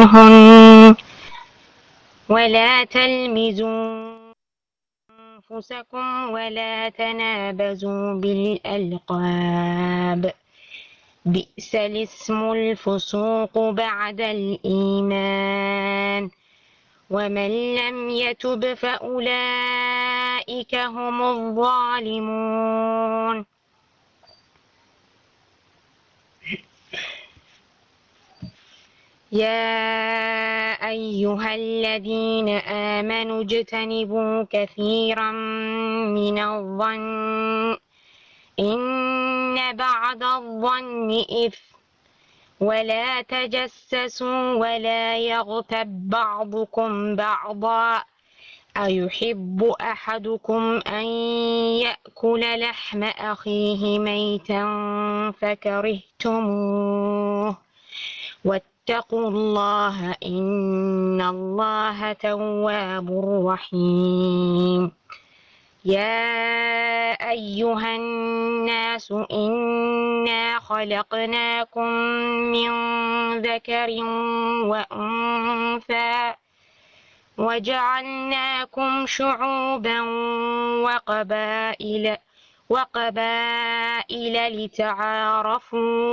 منهن ولا تلمزوا أنفسكم ولا تنابزوا بالألقاب بئس الاسم الفسوق بعد الإيمان ومن لم يتب فأولئك هم الظالمون يا أيها الذين آمنوا اجتنبوا كثيرا من الظن إن بعض الظن إثم ولا تجسسوا ولا يغتب بعضكم بعضا أيحب أحدكم أن يأكل لحم أخيه ميتا فكرهتموه واتقوا الله إن الله تواب رحيم يا أيها الناس إنا خلقناكم من ذكر وأنثى وجعلناكم شعوبا وقبائل وقبائل لتعارفوا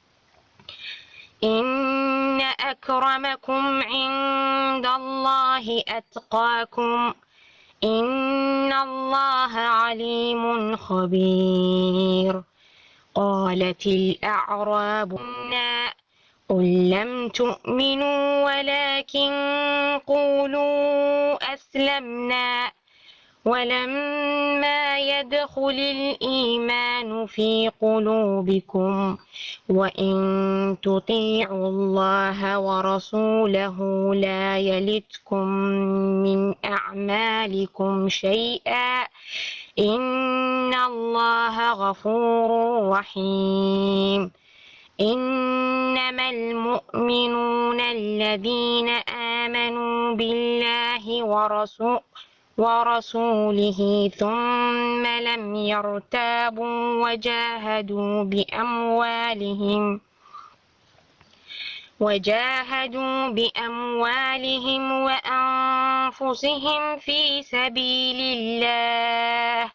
إن أكرمكم عند الله أتقاكم إن الله عليم خبير قالت الأعراب قل لم تؤمنوا ولكن قولوا أسلمنا ولما يدخل الإيمان في قلوبكم وإن تطيعوا الله ورسوله لا يلتكم من أعمالكم شيئا إن الله غفور رحيم إنما المؤمنون الذين آمنوا بالله ورسوله ورسوله ثم لم يرتابوا وجاهدوا بأموالهم وجاهدوا بأموالهم وأنفسهم في سبيل الله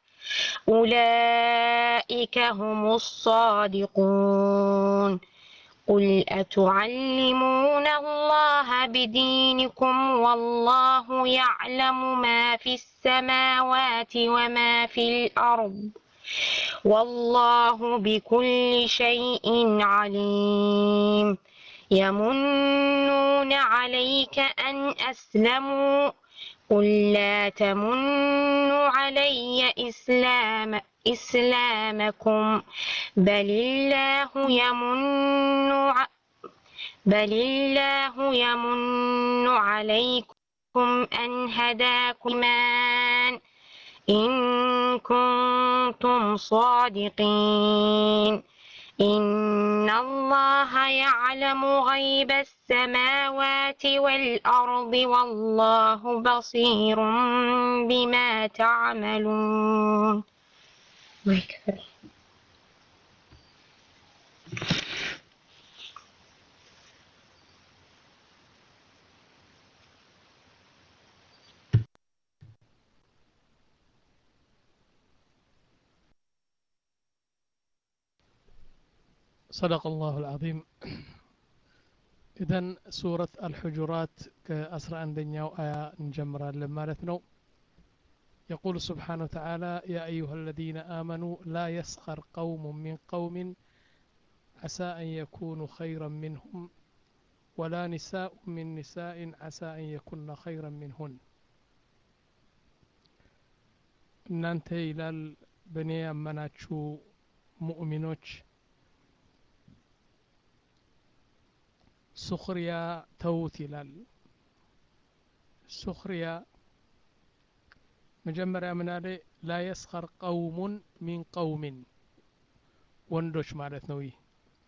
أولئك هم الصادقون قل أتعلمون الله بدينكم والله يعلم ما في السماوات وما في الأرض والله بكل شيء عليم يمنون عليك أن أسلموا قل لا تمنوا علي إسلام إسلامكم بل الله يمن ع... بل الله يمن عليكم أن هداكم إن كنتم صادقين إن الله يعلم غيب السماوات والأرض والله بصير بما تعملون الله يكفر صدق الله العظيم إذن سورة الحجرات كأسرع عندنا آية نجمرا لما نو يقول سبحانه وتعالى يا أيها الذين آمنوا لا يسخر قوم من قوم عسى أن يكونوا خيرا منهم ولا نساء من نساء عسى أن يكن خيرا منهن እናንተ ይላል በእኔ ያመናችሁ ሙእሚኖች ሱኽሪያ ተዉት ይላል ሱኽሪያ መጀመሪያ ምን አለ ላ የስኸር ቀውሙን ሚን ቀውሚን ወንዶች ማለት ነው ይህ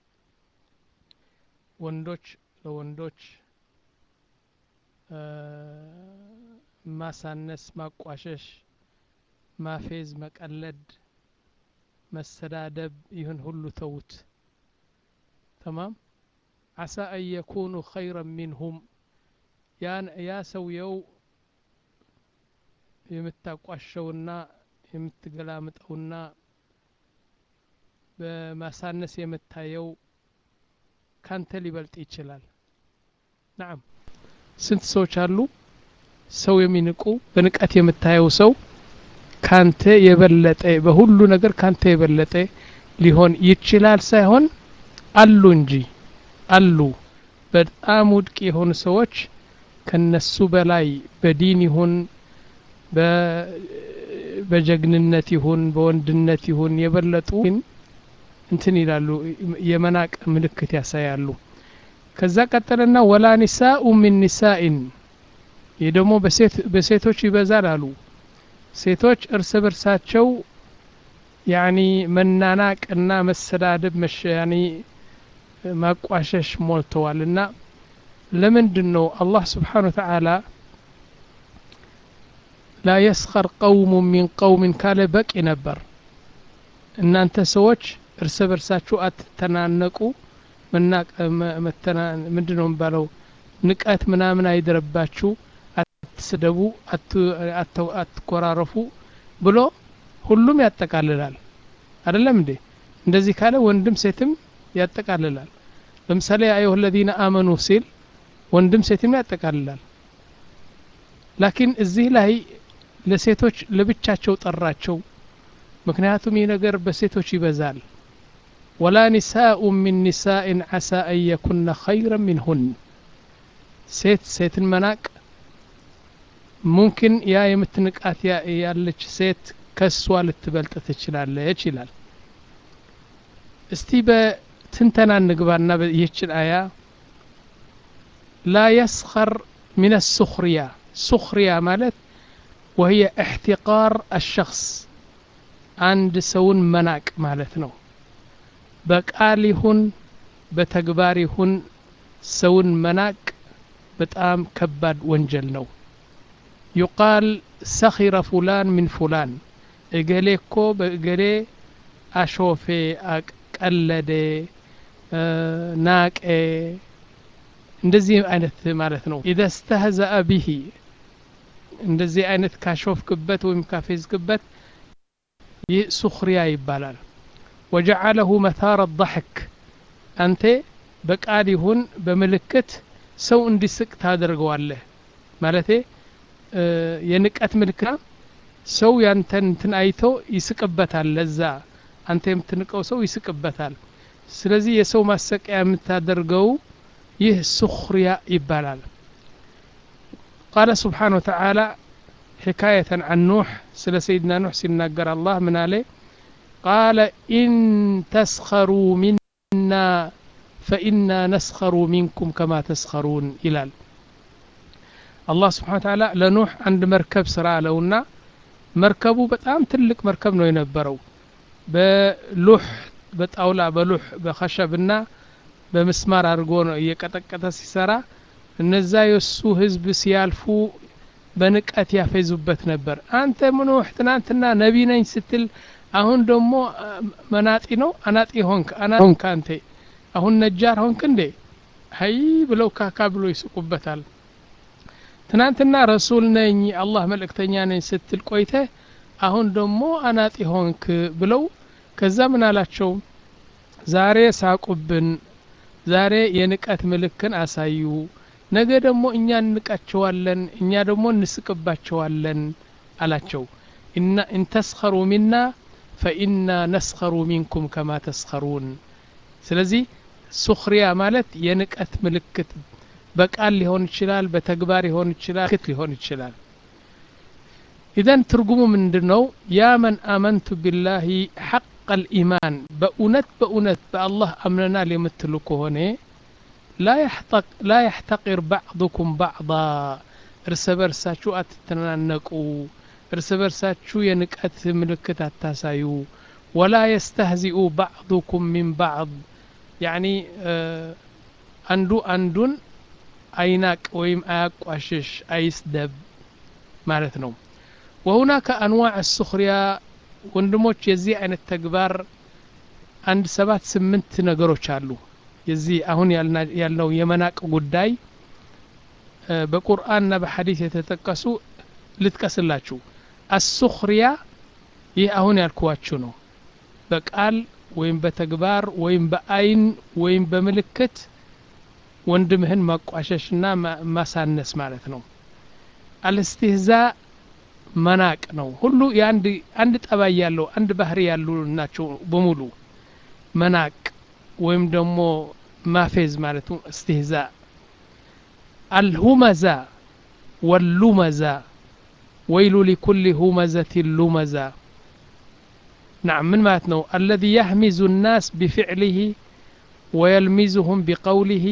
ወንዶች ለወንዶች ማሳነስ ማቋሸሽ ማፌዝ መቀለድ መሰዳደብ ይህን ሁሉ ተዉት ተማም ዓሳ አን የኩኑ ኸይረን ሚንሁም ያ ሰውየው የምታቋሸውና የምትገላምጠውና በማሳነስ የምታየው ካንተ ሊበልጥ ይችላል ናም ስንት ሰዎች አሉ ሰው የሚንቁ በንቀት የምታየው ሰው ካንተ የበለጠ በሁሉ ነገር ካንተ የበለጠ ሊሆን ይችላል ሳይሆን አሉ እንጂ አሉ በጣም ውድቅ የሆኑ ሰዎች ከነሱ በላይ በዲን ይሁን በጀግንነት ይሁን በወንድነት ይሁን የበለጡ እንትን ይላሉ የመናቅ ምልክት ያሳያሉ ከዛ ቀጠለና ወላ ኒሳኡ ሚን ኒሳኢን ይህ ደግሞ በሴቶች ይበዛል አሉ ሴቶች እርስ በርሳቸው ያኒ መናናቅና መሰዳደብ መሸ ያኒ ማቋሸሽ ሞልተዋል እና ለምንድን ነው አላህ ስብሓን ወተዓላ ላ የስኸር ቀውሙ ሚን ቀውሚን ካለ በቂ ነበር እናንተ ሰዎች እርስ በርሳችሁ አትተናነቁ ምንድን ነው የሚባለው ንቀት ምናምን አይደረባችሁ አትስደቡ አትኮራረፉ ብሎ ሁሉም ያጠቃልላል አይደለም እንዴ እንደዚህ ካለ ወንድም ሴትም ያጠቃልላል ለምሳሌ አዩህ ለዚነ አመኑ ሲል ወንድም ሴትም ያጠቃልላል ላኪን እዚህ ላይ ለሴቶች ለብቻቸው ጠራቸው ምክንያቱም ይህ ነገር በሴቶች ይበዛል ወላ ኒሳኡ ሚን ኒሳኢን ዓሳ አን የኩነ ኸይረን ሚንሁን ሴት ሴትን መናቅ ሙምኪን ያ የምትንቃት ያለች ሴት ከሷ ልትበልጥ ትችላለች ይላል እስቲ በትንተና እንግባና ይህችን አያ ላ የስኸር ምን ሱኽሪያ ሱኽሪያ ማለት ወህየ እሕቲቃር አሸኽስ አንድ ሰውን መናቅ ማለት ነው በቃል ይሁን በተግባር ይሁን ሰውን መናቅ በጣም ከባድ ወንጀል ነው ዩቃል ሰኺረ ፉላን ሚን ፉላን እገሌ እኮ በእገሌ አሾፌ ቀለደ ናቄ እንደዚህ አይነት ማለት ነው ኢዘ ስተህዘአ ቢሂ እንደዚህ አይነት ካሾፍክበት ወይም ካፌዝክበት ይህ ሱኽሪያ ይባላል ወጀዓለሁ መታረ ضحክ አንተ በቃል ይሁን በምልክት ሰው እንዲስቅ ታደርገዋለህ ማለቴ የንቀት ምልክት ሰው ያንተን እንትን አይቶ ይስቅበታል ለዛ አንተ የምትንቀው ሰው ይስቅበታል ስለዚህ የሰው ማሰቂያ የምታደርገው ይህ ሱኽሪያ ይባላል ቃለ ስብሓን ወተዓላ حكاية عن نوح سل سيدنا نوح سيناقر الله من عليه قال إن تسخروا منا فإنا نسخر منكم كما تسخرون إلال الله سبحانه وتعالى لنوح عند مركب سرع لونا مركبه بتام تلك مركب نو ينبرو بلوح بطاولا بلوح بخشبنا በምስማር አድርጎ ነው እየቀጠቀጠ ሲሰራ እነዛ የእሱ ህዝብ ሲያልፉ በንቀት ያፌዙበት ነበር አንተ ምንውሕ ትናንትና ነቢ ነኝ ስትል አሁን ደግሞ መናጢ ነው አናጢ ሆንክ ሆንክ አንተ አሁን ነጃር ሆንክ እንዴ ሀይ ብለው ካካ ብሎ ይስቁበታል ትናንትና ረሱል ነኝ አላህ መልእክተኛ ነኝ ስትል ቆይተ አሁን ደግሞ አናጢ ሆንክ ብለው ከዛ ምን አላቸው ዛሬ ሳቁብን ዛሬ የንቀት ምልክን አሳዩ ነገ ደግሞ እኛ እንቃቸዋለን እኛ ደግሞ እንስቅባቸዋለን አላቸው ኢንተስኸሩ ሚና ፈኢና ነስኸሩ ሚንኩም ከማ ተስኸሩን ስለዚህ ሱኽሪያ ማለት የንቀት ምልክት በቃል ሊሆን ይችላል በተግባር ሊሆን ይችላል ክት ሊሆን ይችላል ኢዘን ትርጉሙ ምንድን ነው ያ መን አመንቱ ቢላሂ ሐቅ الإيمان بأونت بأونت بالله أمننا لمثلك هنا لا يحتق لا يحتقر بعضكم بعضا እርስ በርሳችሁ አትተናነቁ እርስ በርሳችሁ የንቀት ምልክት አታሳዩ ወላ የስተህዚኡ ባዕዱኩም ሚን ባዕድ ያኒ አንዱ አንዱን አይናቅ ወይም አያቋሽሽ አይስደብ ማለት ነው وهناك أنواع السخرية ወንድሞች የዚህ አይነት ተግባር አንድ ሰባት ስምንት ነገሮች አሉ የዚህ አሁን ያልነው የመናቅ ጉዳይ በቁርአንና በሐዲስ የተጠቀሱ ልጥቀስላችሁ አሱኽሪያ ይህ አሁን ያልኩዋችሁ ነው በቃል ወይም በተግባር ወይም በአይን ወይም በምልክት ወንድምህን ማቋሸሽና ማሳነስ ማለት ነው አልስትህዛ መናቅ ነው ሁሉ የአንድ አንድ ጠባይ ያለው አንድ ባህሪ ያሉ ናቸው በሙሉ መናቅ ወይም ደግሞ ማፌዝ ማለት ነው እስትህዛ አልሁመዛ ወሉመዛ ወይሉ ሊኩል ሁመዘት ሉመዛ نعم من ماتنو الذي يهمز الناس بفعله ويلمزهم بقوله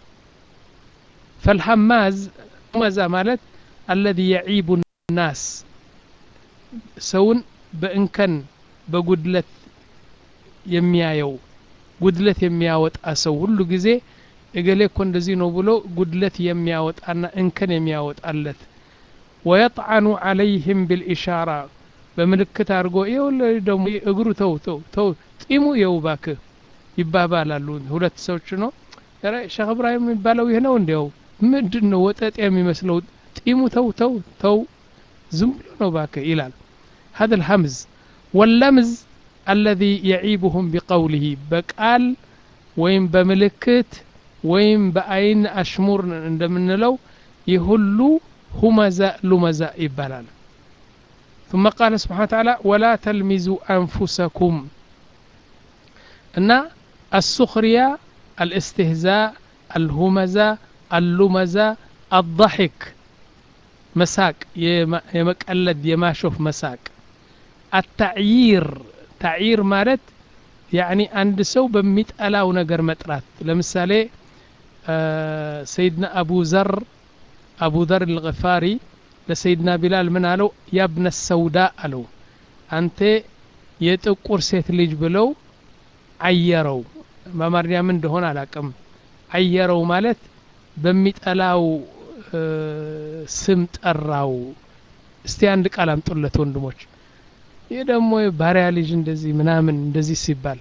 فالهماز همزة مالت الذي يعيب الناس سون بإنكن بقدلة የሚያየው ጉድለት የሚያወጣ ሰው ሁሉ ጊዜ እገሌ እኮ እንደዚህ ነው ብሎ ጉድለት የሚያወጣና እንከን የሚያወጣለት ወየጥዓኑ ዓለይህም ብልኢሻራ በምልክት አድርጎ ይኸው ደግሞ እግሩ ተው ተው ተው ጢሙ የው ባክህ ይባባላሉ ሁለት ሰዎች ነው ሸክ እብራሂም የሚባለው ይህ ነው እንዲያው ምንድን ነው ወጠጥ የሚመስለው ጢሙ ተው ተው ተው ዝም ብሎ ነው ባክህ ይላል هذا الهمز واللمز الذي يعيبهم بقوله በቃል ወይም በምልክት ወይም በአይን አሽሙር እንደምንለው ይህ ሁሉ ሁመዛ ሉመዛ ይባላል ثم قال سبحانه وتعالى ولا تلمزوا أنفسكم أن السخرية الاستهزاء الهمزة اللمزة الضحك مساك يمقلد يماشوف مساك التعيير تعيير مالت يعني عند سو بميت ألاو نقر مترات لمثالي آه سيدنا أبو ذر أبو ذر الغفاري ለሰይድና ቢላል ምን አለው ያብነ ሰውዳ አለው አንተ የጥቁር ሴት ልጅ ብለው አየረው በአማርኛ ምን እንደሆነ አላቅም አየረው ማለት በሚጠላው ስም ጠራው እስቲ አንድ ቃል አምጡለት ወንድሞች ይህ ደግሞ ባሪያ ልጅ እንደዚህ ምናምን እንደዚህ ሲባል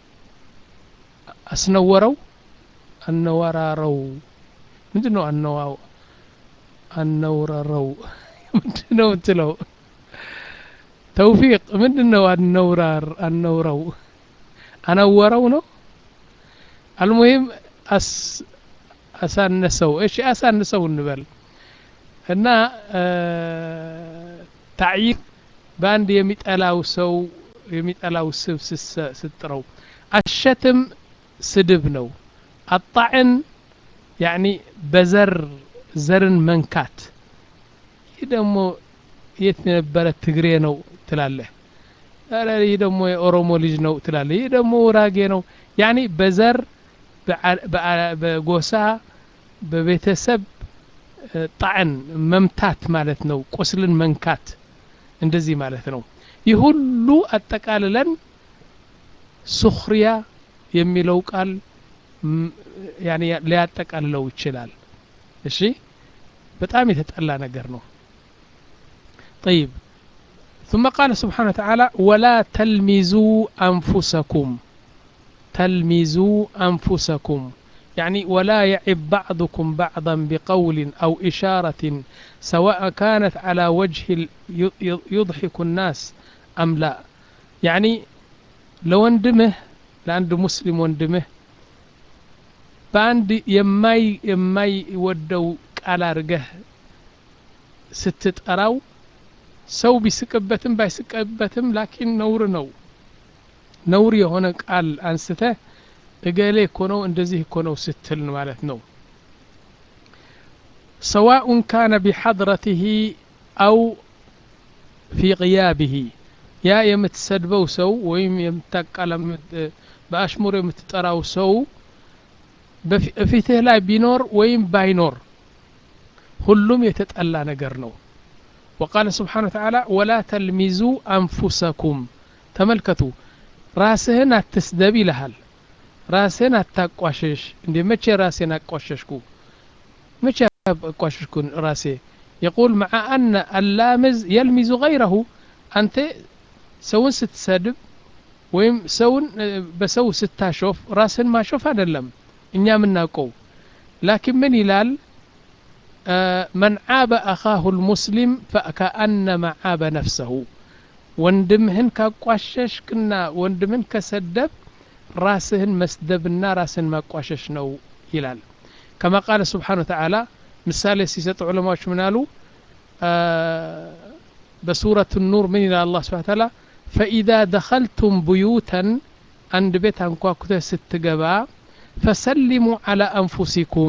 አስነወረው አነወራረው ምንድን ነው አነዋው አነውረረው ምንድን ነው ምትለው ተውፊቅ ምንድን ነው አነውራር አነውረው አነወረው ነው አልሙሂም አሳነሰው እሺ አሳንሰው እንበል እና ታዕይር በአንድ የሚጠላው ሰው የሚጠላው ስብ ስጥረው አሸትም ስድብ ነው አጣዕን ያኒ በዘር ዘርን መንካት ይህ ደግሞ የት የነበረ ትግሬ ነው ትላለህ ይህ ደግሞ የኦሮሞ ልጅ ነው ትላለህ ይህ ደግሞ ውራጌ ነው ያኒ በዘር በጎሳ በቤተሰብ ጣዕን መምታት ማለት ነው ቁስልን መንካት እንደዚህ ማለት ነው ይህ ሁሉ አጠቃልለን ሱክሪያ የሚለው ቃል ሊያጠቃልለው ይችላል እሺ በጣም የተጠላ ነገር ነው طيب ثم قال سبحانه وتعالى ولا تلمزوا أنفسكم تلمزوا أنفسكم يعني ولا يعب بعضكم بعضا بقول أو إشارة سواء كانت على وجه يضحك الناس أم لا يعني لو اندمه لعند مسلم واندمه በአንድ የማይ የማይወደው ቃል አድርገህ ስትጠራው ሰው ቢስቅበትም ባይስቅበትም ላኪን ነውር ነው ነውር የሆነ ቃል አንስተህ እገሌ እኮ ነው እንደዚህ እኮ ነው ስትል ማለት ነው ሰዋኡን ካነ ቢሐድረትህ አው ፊ ቅያብህ ያ የምትሰድበው ሰው ወይም የምታቃለ በአሽሙር የምትጠራው ሰው በፊትህ ላይ ቢኖር ወይም ባይኖር ሁሉም የተጠላ ነገር ነው وقال سبحانه وتعالى ولا تلمزوا أنفسكم ተመልከቱ ራስህን አትስደብ ይልሃል ራስህን አታቋሸሽ እንዴ መቼ ራሴን አቋሸሽኩ መቼ አቋሸሽኩ ራሴ يقول مع أن اللامز يلمز غيره أنت ሰውን ስትሰድብ ወይም ሰውን በሰው ስታሾፍ ራስን ማሾፍ አይደለም እኛ የምናውቀው ላኪን ምን ይላል መን ዓበ አኻሁ ልሙስሊም ፈከአነማ ዓበ ነፍሰሁ ወንድምህን ካቋሸሽክና ወንድምህን ከሰደብ ራስህን መስደብና ራስህን ማቋሸሽ ነው ይላል ከማ ቃለ ስብሓን ወተዓላ ምሳሌ ሲሰጡ ዑለማዎች ምን አሉ በሱረት ኑር ምን ይላል አላህ ስብሓን ተዓላ ፈኢዛ ደኸልቱም ብዩተን አንድ ቤት አንኳኩተህ ስትገባ ፈሰሊሙ ዓላ አንፉሲኩም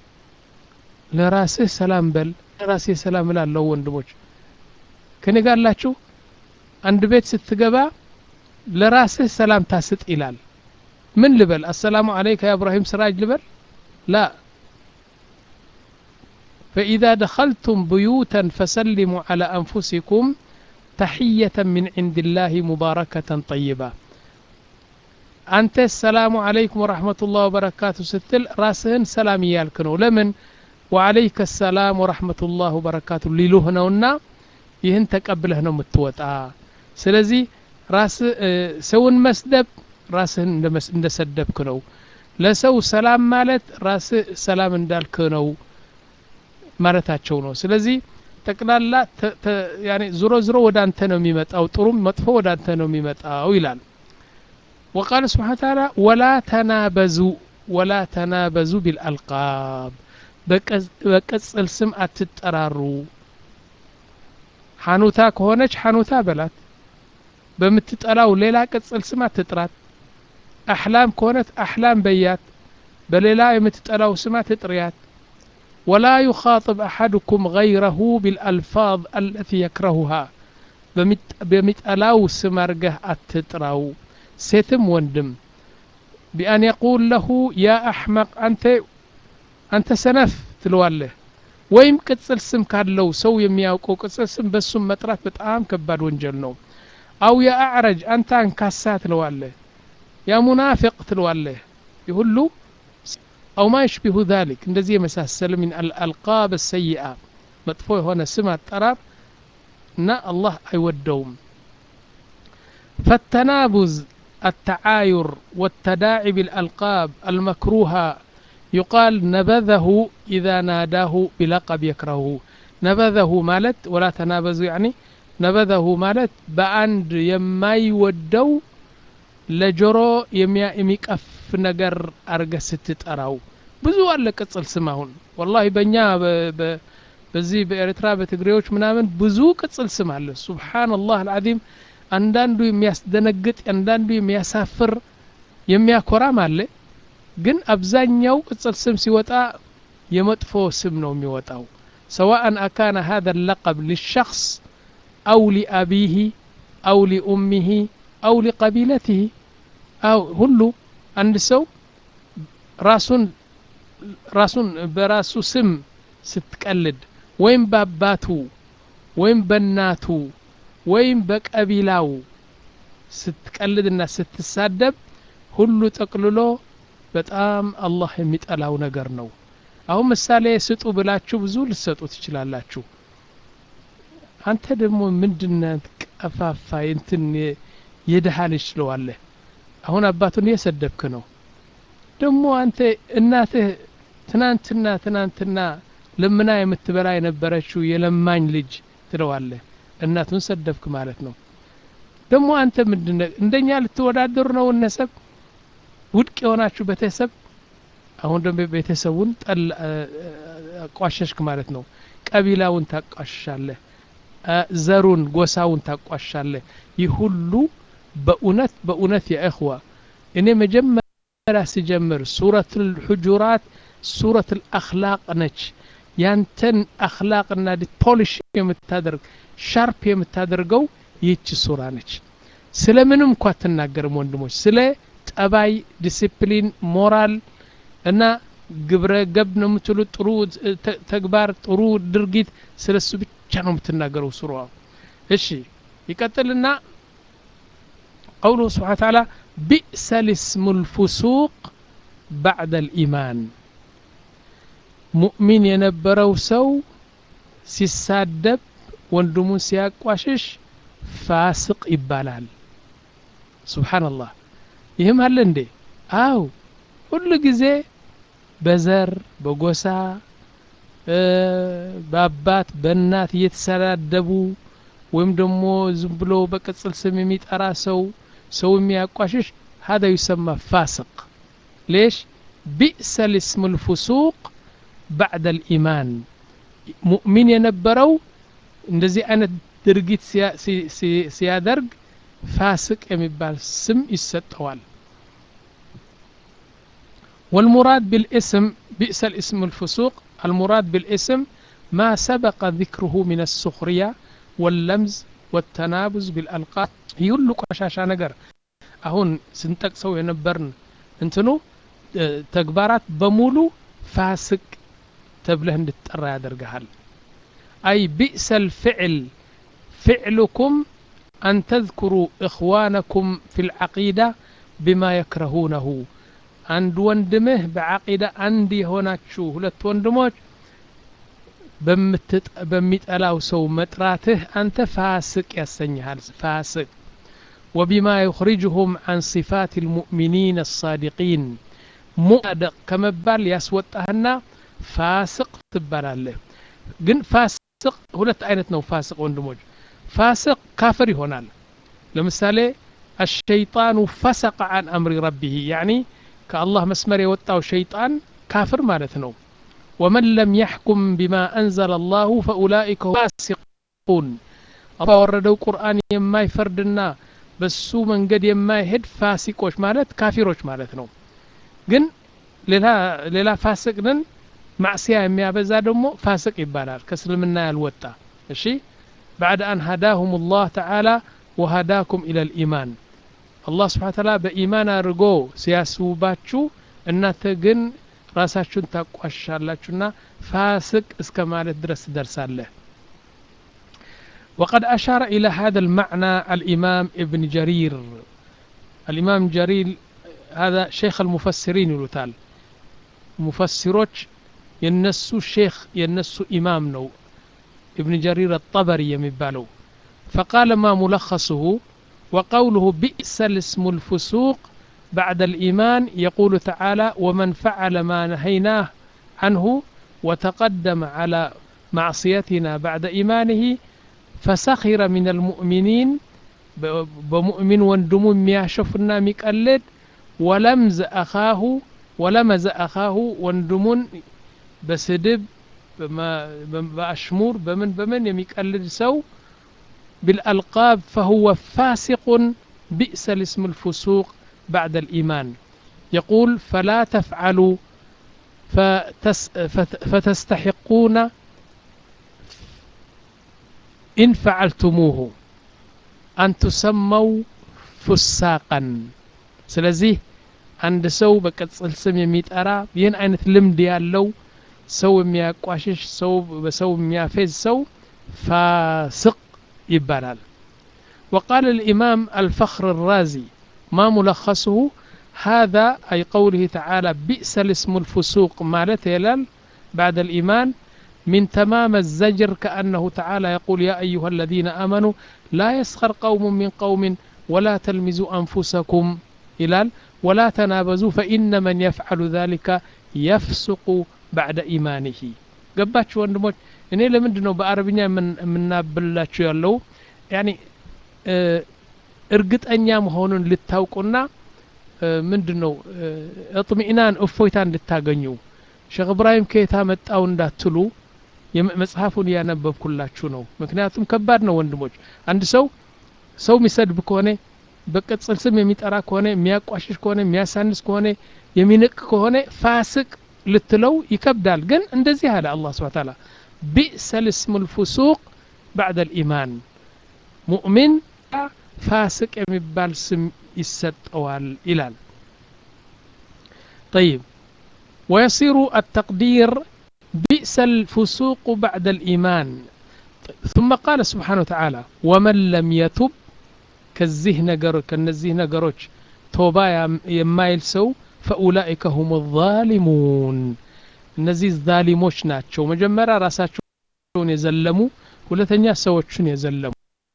ለራስህ ሰላም በል ለራስህ ሰላም እላለሁ ወንድሞች ከኔ ጋር አላችሁ አንድ ቤት ስትገባ ለራስህ ሰላም ታስጥ ይላል ምን ልበል አሰላሙ አለይከ ያ እብራሂም ስራጅ ልበል ላ فإذا دخلتم بيوتا فسلموا على أنفسكم تحية من عند الله مباركة طيبة أنت السلام عليكم ورحمة الله وبركاته ستل راسهن سلام يالكنو لمن وعليك السلام ورحمة الله وبركاته ليلوهنونا ይህን ተቀብለህ ነው የምትወጣ ስለዚህ ራስ ሰውን መስደብ ራስህን እንደሰደብክ ነው ለሰው ሰላም ማለት ራስህ ሰላም እንዳልክ ነው ማለታቸው ነው ስለዚህ ጠቅላላ ዙሮ ዙሮ ወደ አንተ ነው የሚመጣው ጥሩም መጥፎ ወደ አንተ ነው የሚመጣው ይላል وقال سبحانه وتعالى ولا تنابزوا ولا تنابزوا بالألقاب بقصل سم أتتراروا ሐኑታ ከሆነች ሐኑታ በላት በምትጠላው ሌላ ቅጽል ስም አትጥራት አሕላም ከሆነት አሕላም በያት በሌላ የምትጠላው ስም አትጥሪያት ወላ ዩኻጥብ አሐድኩም ገይረሁ ቢልአልፋዝ አለቲ የክረሁሃ በሚጠላው ስም አርገህ አትጥራው ሴትም ወንድም ቢአን የቁል ለሁ ያ አሕመቅ አንተ አንተ ሰነፍ ትለዋለህ ወይም ቅጽል ስም ካለው ሰው የሚያውቀው ቅጽል ስም በሱም መጥራት በጣም ከባድ ወንጀል ነው አው የአዕረጅ አንተ አንካሳ ትለዋለህ ያ ሙናፊቅ ትለዋለህ ይሁሉ አው ማ ይሽቢሁ ዛሊክ እንደዚህ የመሳሰል ምን አልአልቃብ ሰይአ መጥፎ የሆነ ስም አጠራር እና አላህ አይወደውም ፈተናቡዝ التعاير والتداعي بالألقاب المكروهة يقال نبذه إذا ناداه بلقب يكرهه نبذه مالت ولا تنابزوا يعني نبذه مالت بأند يماي ودو لجرو يميا يميقف نجر أرجع ستتأراو ብዙ አለ ቅጽል ስም አሁን ወላሂ በእኛ በዚህ በኤርትራ በትግሬዎች ምናምን ብዙ ቅጽል ስም አለ ሱብሓነላህ አልዓዚም አንዳንዱ የሚያስደነግጥ አንዳንዱ የሚያሳፍር የሚያኮራም አለ ግን አብዛኛው ቅጽል ስም ሲወጣ የመጥፎ ስም ነው የሚወጣው ሰዋአን አካነ هذا اللقب للشخص أو لأبيه أو لأمه أو لقبيلته أو ሁሉ አንድ ሰው ራሱን ራሱን በራሱ ስም ስትቀልድ ወይም በአባቱ ወይም በእናቱ ወይም በቀቢላው ስትቀልድና ስትሳደብ ሁሉ ጠቅልሎ በጣም አላህ የሚጠላው ነገር ነው አሁን ምሳሌ ስጡ ብላችሁ ብዙ ልሰጡ ትችላላችሁ አንተ ደግሞ ምንድነ ቀፋፋ እንትን የድሃ ልጅ ስለዋለህ አሁን አባቱን እየሰደብክ ነው ደግሞ አንተ እናትህ ትናንትና ትናንትና ለምና የምትበላ የነበረችው የለማኝ ልጅ ትለዋለህ እናቱን ሰደብክ ማለት ነው ደግሞ አንተ ምንድነ እንደኛ ልትወዳደሩ ነው እነሰብ ውድቅ የሆናችሁ ቤተሰብ አሁን ደግሞ ቤተሰቡን ጠል አቋሸሽክ ማለት ነው ቀቢላውን ታቋሽሻለህ ዘሩን ጎሳውን ታቋሻለህ ይህ ሁሉ በእውነት በእውነት የእኽዋ እኔ መጀመሪያ ስጀምር ሱረት ልሑጁራት ሱረት ልአክላቅ ነች ያንተን አክላቅና ፖሊሽ የምታደርግ ሻርፕ የምታደርገው ይህች ሱራ ነች ስለ ምንም እንኳ አትናገርም ወንድሞች ስለ ጠባይ ዲሲፕሊን ሞራል እና ግብረ ገብ ነው የምትሉ ጥሩ ተግባር ጥሩ ድርጊት ስለ እሱ ብቻ ነው የምትናገረው ሱራ እሺ ይቀጥልና قوله سبحانه وتعالى بئس الاسم الفسوق بعد الإيمان ሙእሚን የነበረው ሰው ሲሳደብ ወንድሙን ሲያቋሽሽ ፋስቅ ይባላል ሱብሓነላህ ይህም አለ እንዴ አው ሁሉ ጊዜ በዘር በጎሳ በአባት በእናት እየተሰዳደቡ ወይም ደግሞ ዝም ብሎ በቅጽል ስም የሚጠራ ሰው ሰው የሚያቋሽሽ هذا يسمى فاسق ليش بئس الاسم الفسوق بعد الإيمان ሙእሚን የነበረው እንደዚህ አይነት ድርጊት ሲያደርግ ፋስቅ የሚባል ስም ይሰጠዋል والمراد بالاسم بئس الاسم الفسوق المراد بالاسم ما سبق ذكره من السخرية واللمز والتنابز بالألقاب يقول ቆሻሻ ነገር አሁን ስንጠቅሰው የነበርን እንትኑ ተግባራት በሙሉ ፋስቅ ተብለህ እንድትጠራ ያደርግሃል አይ ቢእሰ ልፍዕል ፍዕልኩም አን ተذክሩ እኽዋነኩም ፊ ልዓቂዳ ብማ የክረሁነሁ አንድ ወንድምህ በዓቂዳ አንድ የሆናችሁ ሁለት ወንድሞች በሚጠላው ሰው መጥራትህ አንተ ፋስቅ ያሰኝሃል ፋስቅ وبما يخرجهم عن صفات المؤمنين الصادقين مؤدق كمبال يسوطهنا ፋስቅ ትባላለህ ግን ፋስቅ ሁለት አይነት ነው ፋስቅ ወንድሞች ፋስቅ ካፍር ይሆናል ለምሳሌ الشيطان فسق عن أمر ربه يعني كالله مسمر يوጣው شيطان كافر ማለት ነው ومن لم يحكم بما أنزل الله فأولئك هم فاسقون الله ወረደው ቁርአን የማይፈርድና በሱ መንገድ የማይሄድ ፋሲቆች ማለት ካፊሮች ማለት ነው ግን ሌላ ሌላ ፋስቅ ነን ማዕስያ የሚያበዛ ደግሞ ፋስቅ ይባላል ከእስልምና ያልወጣ እሺ بعد أن هداهم الله تعالى وهداكم إلى الإيمان الله سبحانه وتعالى بإيمان أرقو سياسوباتشو እናንተ ግን ራሳችሁን ታቋሻላችሁና ፋስቅ እስከ ማለት ድረስ ደርሳለህ وقد أشار إلى هذا المعنى الإمام ابن جرير الإمام جرير هذا شيخ المفسرين يلوتال مفسروች የነሱ ሼክ የነሱ ኢማም ነው ابن جرير الطبري የሚባለው فقال ما ملخصه وقوله بئس الاسم الفسوق بعد الإيمان يقول تعالى ومن فعل ما نهيناه عنه وتقدم على معصيتنا بعد إيمانه فسخر من المؤمنين بمؤمن وندم مياشفنا ميقلد ولمز أخاه ولمز أخاه وندم بسدب بأشمور بمن بمن يميقلد سو بالألقاب فهو فاسق بئس الاسم الفسوق بعد الإيمان يقول فلا تفعلوا فتس فتستحقون إن فعلتموه أن تسموا فساقا سلزيه አንድ ሰው በቅጽል ስም የሚጠራ ይህን አይነት ልምድ ያለው ሰው የሚያቋሽሽ ሰው በሰው የሚያፌዝ ሰው ፋስቅ ይባላል وقال الإمام الفخر الرازي ما ملخصه هذا أي قوله تعالى بئس الاسم الفسوق مالت يلال بعد الإيمان من تمام الزجر كأنه تعالى يقول يا أيها الذين آمنوا لا يسخر قوم من قوم ولا تلمزوا أنفسكم إلال ولا تنابزوا فإن من يفعل ذلك يفسق بعد إيمانه ገባችሁ ወንድሞች እኔ ለምንድ ነው በአረብኛ የምናብላችሁ ያለው ያኒ እርግጠኛ መሆኑን ልታውቁና ምንድን ነው እጥሚኢናን እፎይታ እንድታገኙ ሼክ እብራሂም ከየታ መጣው እንዳትሉ መጽሐፉን እያነበብኩላችሁ ነው ምክንያቱም ከባድ ነው ወንድሞች አንድ ሰው ሰው የሚሰድብ ከሆነ በቅጽል ስም የሚጠራ ከሆነ የሚያቋሽሽ ከሆነ የሚያሳንስ ከሆነ የሚንቅ ከሆነ ፋስቅ ልትለው ይከብዳል ግን እንደዚህ አለ አላህ ስብሐ ተዓላ ቢእሰ ልስሙ ልፉሱቅ ባዕድ ልኢማን ሙእሚን ፋስቅ የሚባል ስም ይሰጠዋል ይላል طيب ويصير التقدير بئس الفسوق بعد الإيمان ثم قال سبحانه وتعالى ومن لم يتب ከዚህ ነገር ከነዚህ ነገሮች ቶባ የማይል ሰው ፈኡላኢከ ሁም ዛሊሙን እነዚህ ዛሊሞች ናቸው መጀመሪያ ራሳቸውን የዘለሙ ሁለተኛ ሰዎችን የዘለሙ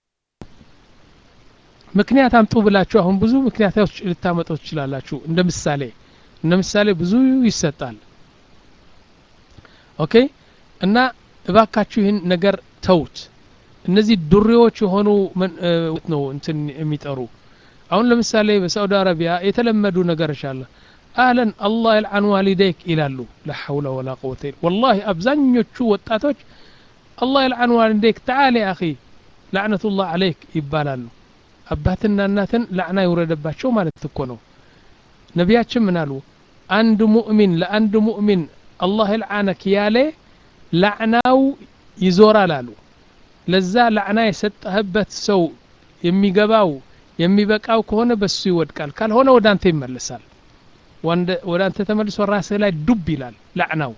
ምክንያት አምጡ ብላችሁ አሁን ብዙ ምክንያቶች ልታመጡ ትችላላችሁ እንደ ምሳሌ እንደ ምሳሌ ብዙ ይሰጣል ኦኬ እና እባካችሁ ይህን ነገር ተውት እነዚህ ዱሬዎች የሆኑ ነው እንትን የሚጠሩ አሁን ለምሳሌ በሳዑዲ አረቢያ የተለመዱ ነገሮች አለ አህለን አላህ ይልዓን ዋሊደይክ ይላሉ ላሐውለ ወላ ቁወተ ወላሂ አብዛኞቹ ወጣቶች አላህ ይልዓን ዋሊደይክ ተዓሊ አኺ ላዕነቱላህ አለይክ ይባላሉ አባትና እናትን ላዕና ይውረደባቸው ማለት እኮ ነው ነቢያችን ምን አሉ አንድ ሙእሚን ለአንድ ሙእሚን አላህ ይልዓነክ ያለ ላዕናው ይዞራል አሉ ለዛ ላዕና የሰጠህበት ሰው የሚገባው የሚበቃው ከሆነ በሱ ይወድቃል ካልሆነ ወደ አንተ ይመለሳል ወደ አንተ ተመልሶ ራስህ ላይ ዱብ ይላል ላዕናው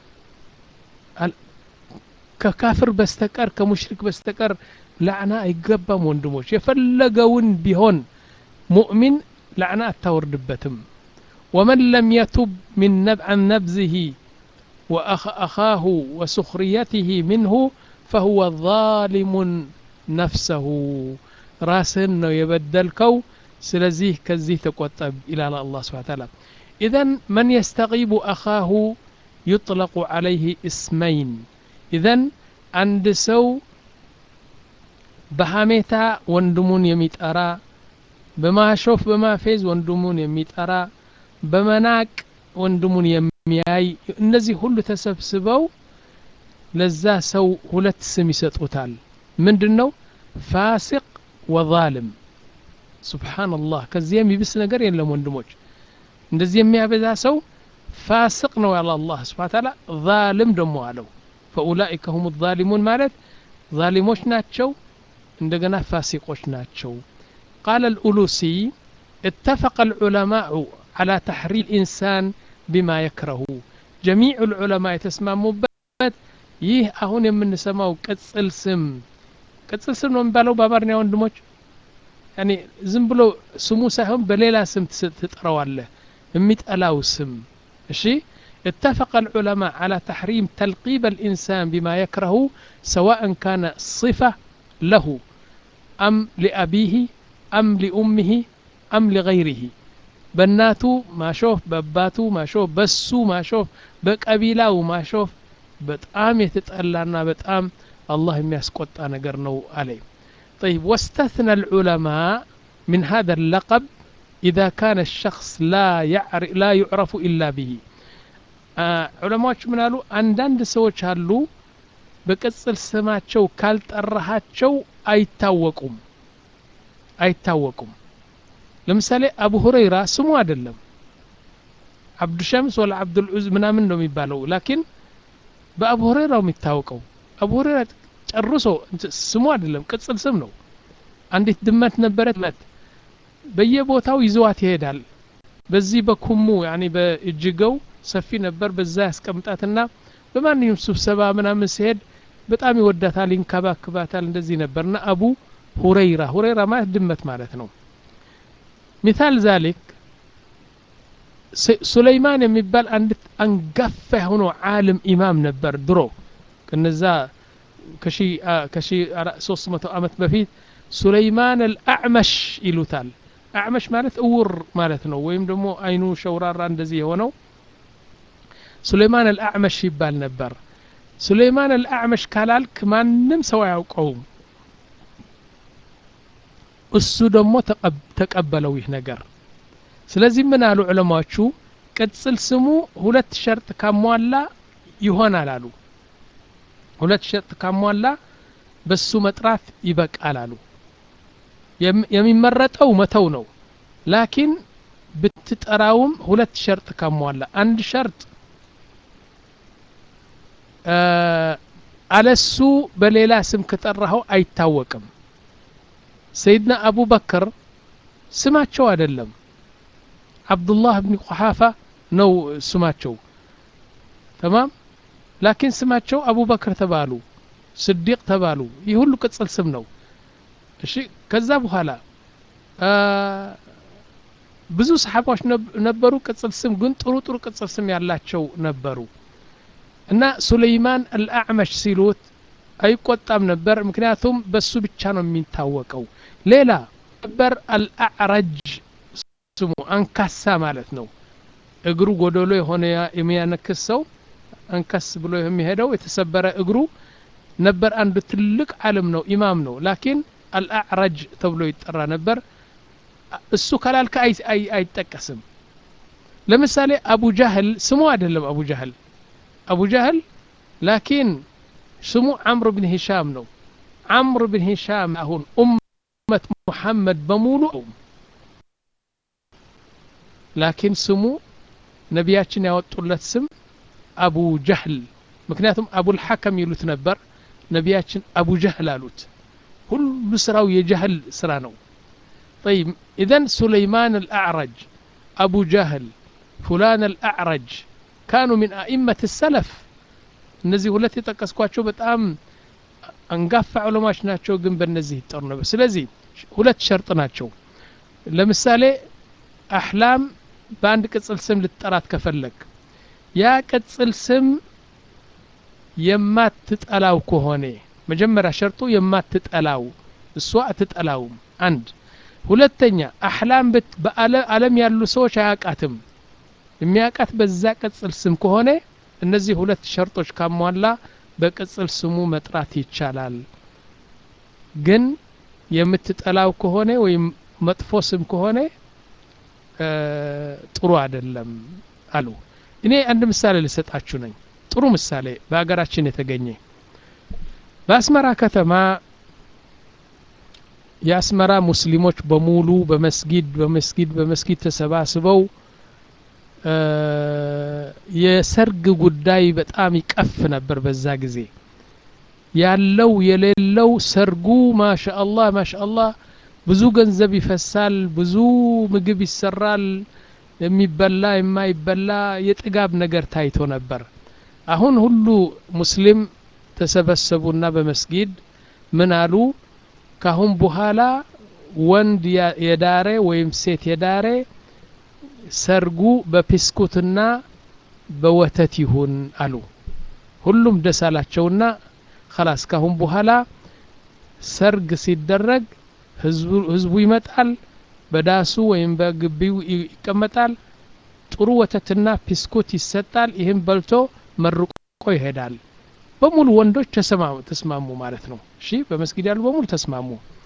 ከካፍር በስተቀር ከሙሽሪክ በስተቀር ላዕና አይገባም ወንድሞች የፈለገውን ቢሆን ሙእሚን ላዕና አታወርድበትም ወመን ለም የቱብ ምን عن نبذه وأخاه وسخريته منه فهو ظالم نفسه راسهن ነው የበደልከው ስለዚህ ከዚህ ተቆጠብ ይላል አላህ ስብሐ ተዓላ ኢዘን መን የስተጊቡ አኻሁ ዩጥለቁ ዓለይህ እስመይን ኢዘን አንድ ሰው በሐሜታ ወንድሙን የሚጠራ በማሾፍ በማፌዝ ወንድሙን የሚጠራ በመናቅ ወንድሙን የሚያይ እነዚህ ሁሉ ተሰብስበው ለዛ ሰው ሁለት ስም ይሰጡታል ምንድን ነው ፋሲቅ ወዛልም ሱብሓንላህ ከዚህ የሚብስ ነገር የለም ወንድሞች እንደዚህ የሚያበዛ ሰው ፋስቅ ነው ያለ አላህ ስብሓን ታላ ዛልም ደሞ አለው ፈኡላኢከ ሁም ዛሊሙን ማለት ዛሊሞች ናቸው እንደገና ፋሲቆች ናቸው ቃለ ልኡሉሲ اتفق العلماء على تحريم الإنسان بما يكره جميع العلماء የተስማሙበት ይህ አሁን የምንሰማው ቅጽል ስም ቅጽል ስም ነው የሚባለው በአማርኛ ወንድሞች ያኔ ዝም ብሎ ስሙ ሳይሆን በሌላ ስም ትጠራዋለህ የሚጠላው ስም እሺ اتفق العلماء على تحريم تلقيب الإنسان بما يكره سواء كان صفة له أم لأبيه أم لأمه أم لغيره بناتو ما شوف بباتو ما شوف بسو ما شوف بقبيلاو ما شوف በጣም የተጠላና በጣም አላህ የሚያስቆጣ ነገር ነው አለይ طيب واستثنى العلماء من هذا اللقب إذا كان الشخص لا يعرف لا يعرف إلا به ዑለማዎች ምን አሉ አንዳንድ ሰዎች አሉ በቅጽል ስማቸው ካልጠራሃቸው አይታወቁም አይታወቁም ለምሳሌ አቡ ሁረይራ ስሙ አይደለም አብዱሸምስ ወላ አብዱልዑዝ ምናምን ነው የሚባለው ላኪን በአቡ ሁረይራው የሚታወቀው አቡ ሁረይራ ጨርሶ ስሙ አይደለም ቅጽል ስም ነው አንዲት ድመት ነበረት መት በየቦታው ይዘዋት ይሄዳል በዚህ በኩሙ ያኔ በእጅገው ሰፊ ነበር በዛ ያስቀምጣትና በማንኛውም ስብሰባ ምናምን ሲሄድ በጣም ይወዳታል ይንከባክባታል እንደዚህ ነበርና አቡ ሁረይራ ሁረይራ ማለት ድመት ማለት ነው ሚታል ዛሊክ ሱለይማን የሚባል አንድ አንጋፋ የሆነ ዓለም ኢማም ነበር ድሮ ከነዛ ከሺ ሶስት መቶ ዓመት በፊት ሱለይማን አልአዕመሽ ይሉታል አዕመሽ ማለት እውር ማለት ነው ወይም ደግሞ አይኑ ሸውራራ እንደዚህ የሆነው ሱለይማን አልአዕመሽ ይባል ነበር ሱለይማን አልአዕመሽ ካላልክ ማንም ሰው አያውቀውም እሱ ደግሞ ተቀበለው ይህ ነገር ስለዚህ ምን አሉ ዑለማዎቹ ቅጽል ስሙ ሁለት ሸርጥ ካሟላ ይሆናል አሉ ሁለት ሸርጥ ካሟላ በሱ መጥራት ይበቃል አሉ የሚመረጠው መተው ነው ላኪን ብትጠራውም ሁለት ሸርጥ ካሟላ አንድ ሸርጥ አለሱ በሌላ ስም ከጠራኸው አይታወቅም ሰይድና አቡበክር ስማቸው አይደለም አብዱላህ ብን ቁሓፋ ነው ስማቸው ተማም ላኪን ስማቸው አቡበክር ተባሉ ስዲቅ ተባሉ ይህ ሁሉ ቅጽል ስም ነው እሺ ከዛ በኋላ ብዙ ሰሓባዎች ነበሩ ቅጽል ስም ግን ጥሩ ጥሩ ቅጽል ስም ያላቸው ነበሩ እና ሱለይማን አልአዕመሽ ሲሉት አይቆጣም ነበር ምክንያቱም በሱ ብቻ ነው የሚታወቀው ሌላ ነበር አልአዕረጅ ስሙ አንካሳ ማለት ነው እግሩ ጎደሎ የሆነ የሚያነክስ ሰው አንከስ ብሎ የሚሄደው የተሰበረ እግሩ ነበር አንድ ትልቅ ዓለም ነው ኢማም ነው ላኪን አልአዕረጅ ተብሎ ይጠራ ነበር እሱ ካላልከ አይጠቀስም ለምሳሌ አቡ ጃህል ስሙ አይደለም አቡ ጃህል አቡ ጃህል ላኪን ስሙ አምር ብን ሂሻም ነው አምር ብን ሂሻም አሁን ኡመት ሙሐመድ በሙሉ ላኪን ስሙ ነቢያችን ያወጡለት ስም አቡ ጀህል ምክንያቱም አቡልሐከም ይሉት ነበር ነቢያችን አቡ ጀህል አሉት ሁሉ ስራው የጀህል ስራ ነው طيب إذا سليمان الأعرج أبو جهل فلان الأعرج كانوا من أئمة السلف እነዚህ ሁለት የጠቀስኳቸው በጣም አንጋፋ ዑለማዎች ናቸው ግን በእነዚህ ይጠሩ ነበር ስለዚህ ሁለት ሸርጥ ናቸው ለምሳሌ አህላም በአንድ ቅጽል ስም ልትጠራት ከፈለግ ያ ቅጽል ስም የማትጠላው ከሆነ መጀመሪያ ሸርጡ የማትጠላው እሷ አትጠላውም አንድ ሁለተኛ አህላም በአለም ያሉ ሰዎች አያውቃትም የሚያውቃት በዛ ቅጽል ስም ከሆነ እነዚህ ሁለት ሸርጦች ካሟላ በቅጽል ስሙ መጥራት ይቻላል ግን የምትጠላው ከሆነ ወይም መጥፎ ስም ከሆነ ጥሩ አይደለም አሉ እኔ አንድ ምሳሌ ልሰጣችሁ ነኝ ጥሩ ምሳሌ በሀገራችን የተገኘ በአስመራ ከተማ የአስመራ ሙስሊሞች በሙሉ በመስጊድ በመስጊድ በመስጊድ ተሰባስበው የሰርግ ጉዳይ በጣም ይቀፍ ነበር በዛ ጊዜ ያለው የሌለው ሰርጉ ማሻአላህ ማሻአላህ ብዙ ገንዘብ ይፈሳል ብዙ ምግብ ይሰራል የሚበላ የማይበላ የጥጋብ ነገር ታይቶ ነበር አሁን ሁሉ ሙስሊም ተሰበሰቡና በመስጊድ ምን አሉ ካሁን በኋላ ወንድ የዳረ ወይም ሴት የዳረ ሰርጉ በፒስኩትና በወተት ይሁን አሉ ሁሉም ደስ አላቸውና ከላስ ካሁን በኋላ ሰርግ ሲደረግ ህዝቡ ይመጣል በዳሱ ወይም በግቢው ይቀመጣል ጥሩ ወተትና ፒስኩት ይሰጣል ይህም በልቶ መርቆ ይሄዳል በሙሉ ወንዶች ተስማሙ ማለት ነው እሺ በመስጊድ ያሉ በሙሉ ተስማሙ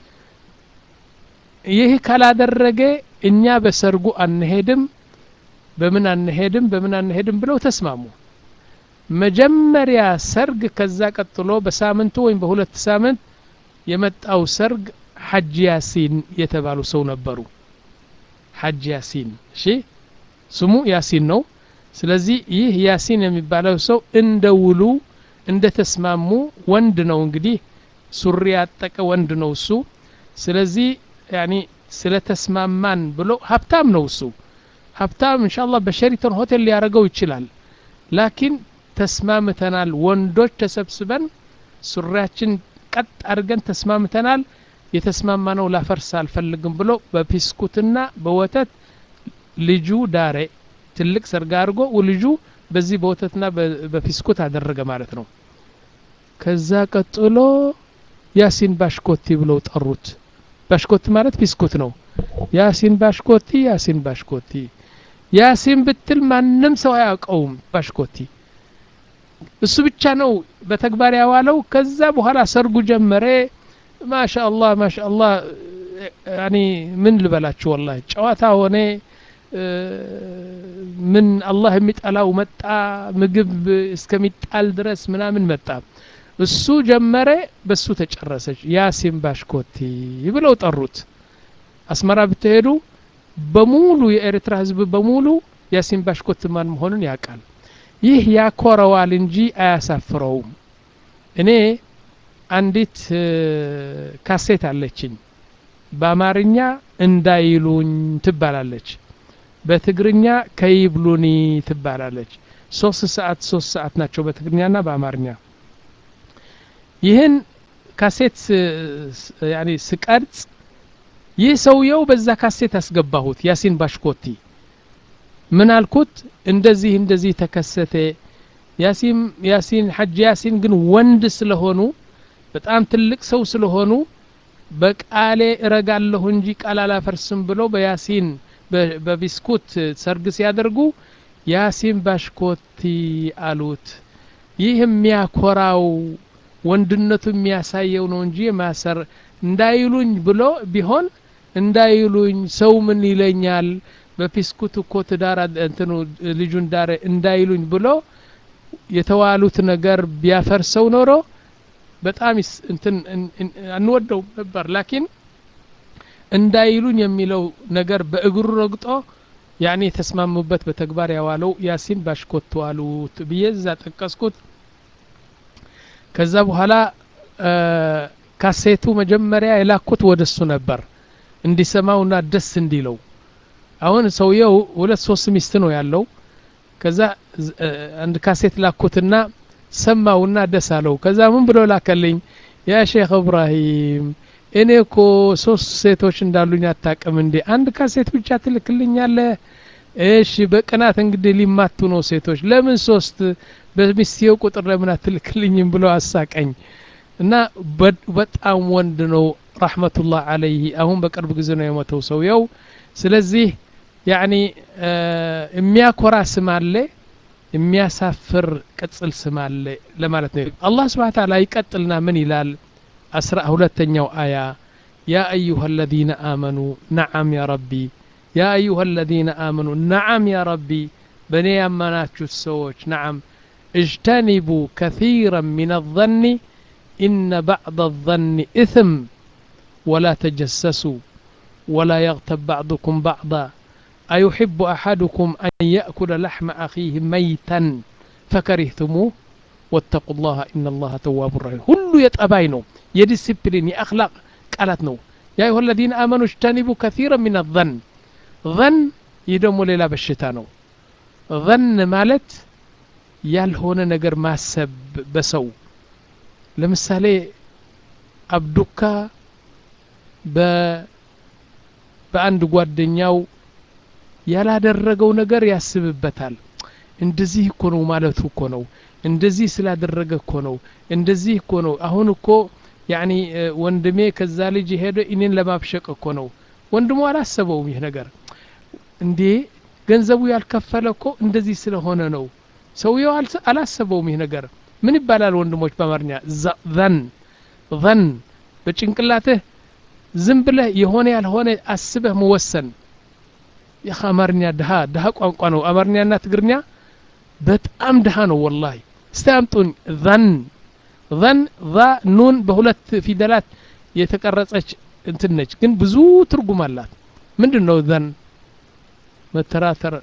ይህ ካላደረገ እኛ በሰርጉ አንሄድም በምን አንሄድም በምን አንሄድም ብለው ተስማሙ መጀመሪያ ሰርግ ከዛ ቀጥሎ በሳምንቱ ወይም በሁለት ሳምንት የመጣው ሰርግ ሐጅ ያሲን የተባሉ ሰው ነበሩ ሐጅ ያሲን እሺ ስሙ ያሲን ነው ስለዚህ ይህ ያሲን የሚባለው ሰው እንደ ውሉ እንደ ተስማሙ ወንድ ነው እንግዲህ ሱሪ ያጠቀ ወንድ ነው እሱ ስለዚህ ያኒ ስለ ተስማማን ብሎ ሀብታም ነው እሱ ሀብታም እንሻላ በሸሪተን ሆቴል ሊያደርገው ይችላል ላኪን ተስማምተናል ወንዶች ተሰብስበን ሱሪያችን ቀጥ አድርገን ተስማምተናል የተስማማ ነው ላፈርስ አልፈልግም ብሎ በፒስኩትና በወተት ልጁ ዳሬ ትልቅ ሰርግ አድርጎ ልጁ በዚህ በወተትና በፊስኩት አደረገ ማለት ነው ከዛ ቀጥሎ ያሲን ባሽኮቲ ብለው ጠሩት ባሽኮቲ ማለት ፊስኩት ነው ያሲን ባሽኮቲ ያሲን ባሽኮቲ ያሲን ብትል ማንም ሰው አያውቀውም ባሽኮቲ እሱ ብቻ ነው በተግባር ያዋለው ከዛ በኋላ ሰርጉ ጀመረ ማሻአላህ ማሻአላህ ያኒ ምን ልበላችሁ ወላሂ ጨዋታ ሆነ ምን አላህ የሚጠላው መጣ ምግብ እስከሚጣል ድረስ ምናምን መጣ እሱ ጀመረ በሱ ተጨረሰች ያሲን ባሽኮቲ ብለው ጠሩት አስመራ ብትሄዱ በሙሉ የኤርትራ ህዝብ በሙሉ ያሲን ባሽኮት ማን መሆኑን ያውቃል ይህ ያኮረዋል እንጂ አያሳፍረውም እኔ አንዲት ካሴት አለችኝ በአማርኛ እንዳይሉኝ ትባላለች በትግርኛ ከይብሉኒ ትባላለች ሶስት ሰዓት ሶስት ሰዓት ናቸው በትግርኛና በአማርኛ ይህን ካሴት ያኒ ስቀርጽ ይህ ሰውየው በዛ ካሴት አስገባሁት ያሲን ባሽኮቲ ምን አልኩት እንደዚህ እንደዚህ ተከሰተ ያሲን ያሲን ሐጅ ያሲን ግን ወንድ ስለሆኑ በጣም ትልቅ ሰው ስለሆኑ በቃሌ እረጋለሁ እንጂ ቃል አላፈርስም ብሎ በያሲን በቢስኩት ሰርግ ሲያደርጉ ያሲን ባሽኮቲ አሉት ይህ የሚያኮራው ወንድነቱ የሚያሳየው ነው እንጂ ማሰር እንዳይሉኝ ብሎ ቢሆን እንዳይሉኝ ሰው ምን ይለኛል በፊስኩት እኮ ትዳር እንትኑ ልጁን ዳረ እንዳይሉኝ ብሎ የተዋሉት ነገር ቢያፈርሰው ኖሮ በጣም እንትን አንወደውም ነበር ላኪን እንዳይሉኝ የሚለው ነገር በእግሩ ረግጦ ያኔ የተስማሙበት በተግባር ያዋለው ያሲን ባሽኮቱ አሉት ብዬ እዛ ጠቀስኩት ከዛ በኋላ ካሴቱ መጀመሪያ የላኩት ወደ እሱ ነበር እንዲሰማውና ደስ እንዲለው አሁን ሰውየው ሁለት ሶስት ሚስት ነው ያለው ከዛ አንድ ካሴት ላኩትና ሰማውና ደስ አለው ከዛ ምን ብሎ ላከልኝ ያ ሼክ እብራሂም እኔ እኮ ሶስት ሴቶች እንዳሉኝ አታቅም እንዴ አንድ ካሴት ብቻ ትልክልኛለ እሺ በቅናት እንግዲህ ሊማቱ ነው ሴቶች ለምን ሶስት በሚስትየው ቁጥር ለምን አትልክልኝም ብሎ አሳቀኝ እና በጣም ወንድ ነው ረሕመቱላህ አለይህ አሁን በቅርብ ጊዜ ነው የሞተው ሰውየው ስለዚህ ያኒ የሚያኮራ ስም አለ የሚያሳፍር ቅጽል ስም አለ ለማለት ነው አላህ ስብሓን ታላ ይቀጥልና ምን ይላል አስራ ሁለተኛው አያ ያ አዩሃ አለዚነ አመኑ ነዓም ያ ረቢ ያ አዩሃ አለዚነ አመኑ ነዓም ያ ረቢ በእኔ ያመናችሁት ሰዎች ነዓም اجتنبوا كثيرا من الظن إن بعض الظن إثم ولا تجسسوا ولا يغتب بعضكم بعضا أيحب أحدكم أن يأكل لحم أخيه ميتا فكرهتموه واتقوا الله إن الله تواب رحيم كل يتأباينو يديسيبلين يأخلاق قالتنو يا أيها الذين آمنوا اجتنبوا كثيرا من الظن ظن يدوموا ليلا بشتانو ظن مالت ያልሆነ ነገር ማሰብ በሰው ለምሳሌ አብዱካ በአንድ ጓደኛው ያላደረገው ነገር ያስብበታል እንደዚህ እኮ ነው ማለቱ እኮ ነው እንደዚህ ስላደረገ እኮ ነው እንደዚህ እኮ ነው አሁን እኮ ያኒ ወንድሜ ከዛ ልጅ ሄደ እኔን ለማብሸቅ እኮ ነው ወንድሙ አላሰበውም ይህ ነገር እንዴ ገንዘቡ ያልከፈለ እኮ እንደዚህ ስለሆነ ነው ሰውየው አላሰበውም ይህ ነገር ምን ይባላል ወንድሞች በአማርኛ ዘን ዘን በጭንቅላትህ ዝም ብለህ የሆነ ያልሆነ አስበህ መወሰን ይህ አማርኛ ድሃ ድሃ ቋንቋ ነው አማርኛና ትግርኛ በጣም ድሃ ነው ወላሂ እስቲ አምጡኝ ዘን ዘን ዛ ኑን በሁለት ፊደላት የተቀረጸች እንትን ነች ግን ብዙ ትርጉም አላት ምንድን ነው ዘን መተራተር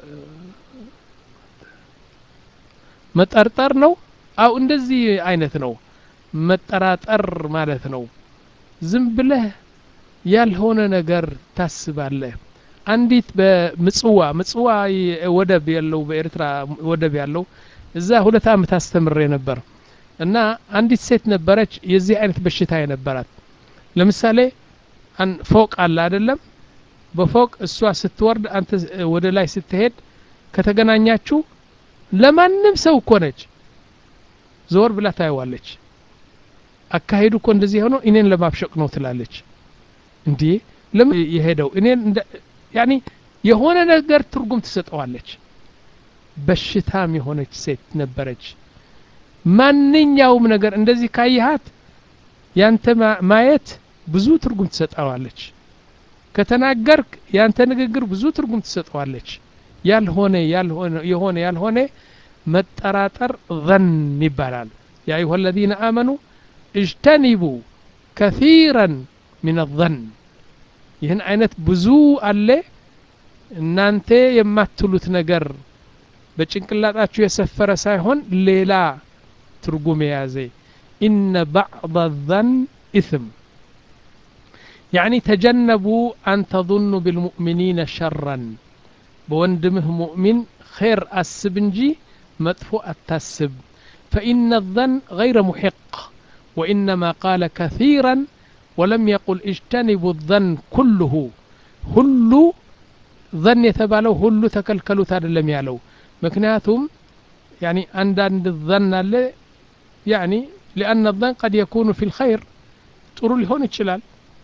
መጠርጠር ነው አው እንደዚህ አይነት ነው መጠራጠር ማለት ነው ዝም ብለህ ያልሆነ ነገር ታስባለህ አንዲት በምጽዋ ምጽዋ ወደብ ያለው በኤርትራ ወደብ ያለው እዛ ሁለት አመት አስተምሬ ነበር እና አንዲት ሴት ነበረች የዚህ አይነት በሽታ የነበራት ለምሳሌ ፎቅ አለ አይደለም በፎቅ እሷ ስትወርድ አንተ ወደ ላይ ስትሄድ ከተገናኛችሁ ለማንም ሰው እኮ ነች ዞር ብላ ታየዋለች አካሄዱ እኮ እንደዚህ የሆነው እኔን ለማብሸቅ ነው ትላለች እንዴ ለምን የሄደው እኔን ያኒ የሆነ ነገር ትርጉም ትሰጠዋለች በሽታም የሆነች ሴት ነበረች ማንኛውም ነገር እንደዚህ ካየሃት ያንተ ማየት ብዙ ትርጉም ትሰጠዋለች ከተናገርክ ያንተ ንግግር ብዙ ትርጉም ትሰጠዋለች ያልሆነ ያልሆነ የሆነ ያልሆነ መጠራጠር ዘን ይባላል ያ አዩሃ አለዚነ አመኑ እጅተኒቡ ከሲረን ምን ዘን ይህን አይነት ብዙ አለ እናንተ የማትሉት ነገር በጭንቅላጣችሁ የሰፈረ ሳይሆን ሌላ ትርጉም የያዘ ኢነ ባዕض ዘን ኢስም يعني تجنبوا أن تظنوا بالمؤمنين شرا بوندمه مؤمن خير أسب نجي مدفوع التسب فإن الظن غير محق وإنما قال كثيرا ولم يقل اجتنبوا الظن كله هل ظن يتبالو هل تكلكلوا تاد لم يالو مكنياتهم يعني عند عند الظن يعني لأن الظن قد يكون في الخير ጥሩ ሊሆን ይችላል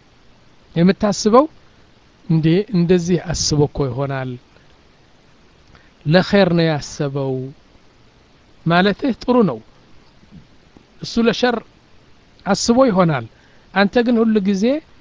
የምታስበው እንዴ እንደዚህ አስቦ እኮ ይሆናል ለኸይር ነው ያሰበው ማለትህ ጥሩ ነው እሱ ለሸር አስቦ ይሆናል አንተ ግን ሁሉ ጊዜ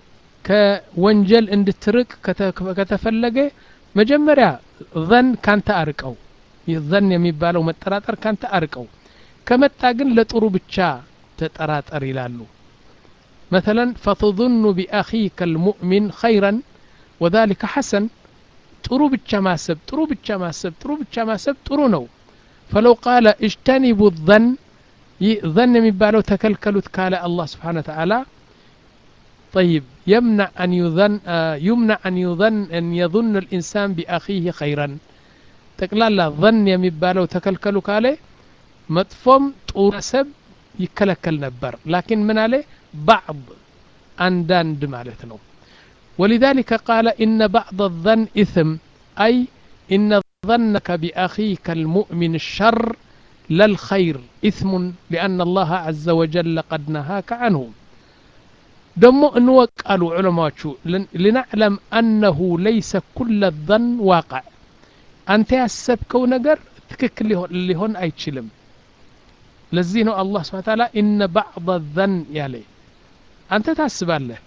ከወንጀል እንድትርቅ ከተፈለገ መጀመሪያ ዘን ካንተ አርቀው ይህ ዘን የሚባለው መጠራጠር ካንተ አርቀው ከመጣ ግን ለጥሩ ብቻ ተጠራጠር ይላሉ مثلا فتظن بأخيك المؤمن خيرا وذلك حسن ጥሩ ብቻ ማሰብ ጥሩ ብቻ ማሰብ ጥሩ ብቻ ማሰብ ጥሩ ነው فلو قال اجتنبوا الظن ظن የሚባለው ተከልከሉት ካለ አላህ ስብሓን ተዓላ طيب يمنع أن يظن يمنع أن يظن أن يظن الإنسان بأخيه خيرا ጠቅላላ ظن የሚባለው ተከልከሉ ካለ መጥፎም ጥሩ ሰብ ይከለከል ነበር ላኪን ምን አለ ባዕض አንዳንድ ማለት ነው ولذلك قال إن بعض الظن إثم أي إن ظنك بأخيك المؤمن الشر لا الخير إثم لأن الله عز وجل قد نهاك عنه دمو انوك قالوا علماء لنعلم أنه ليس كل الظن واقع أنت ያሰብከው ነገር ትክክል ሊሆን አይችልም ለዚህ ነው አላህ ስብሓ ታላ ኢነ ባዕض ዘን ያለ አንተ ታስባለህ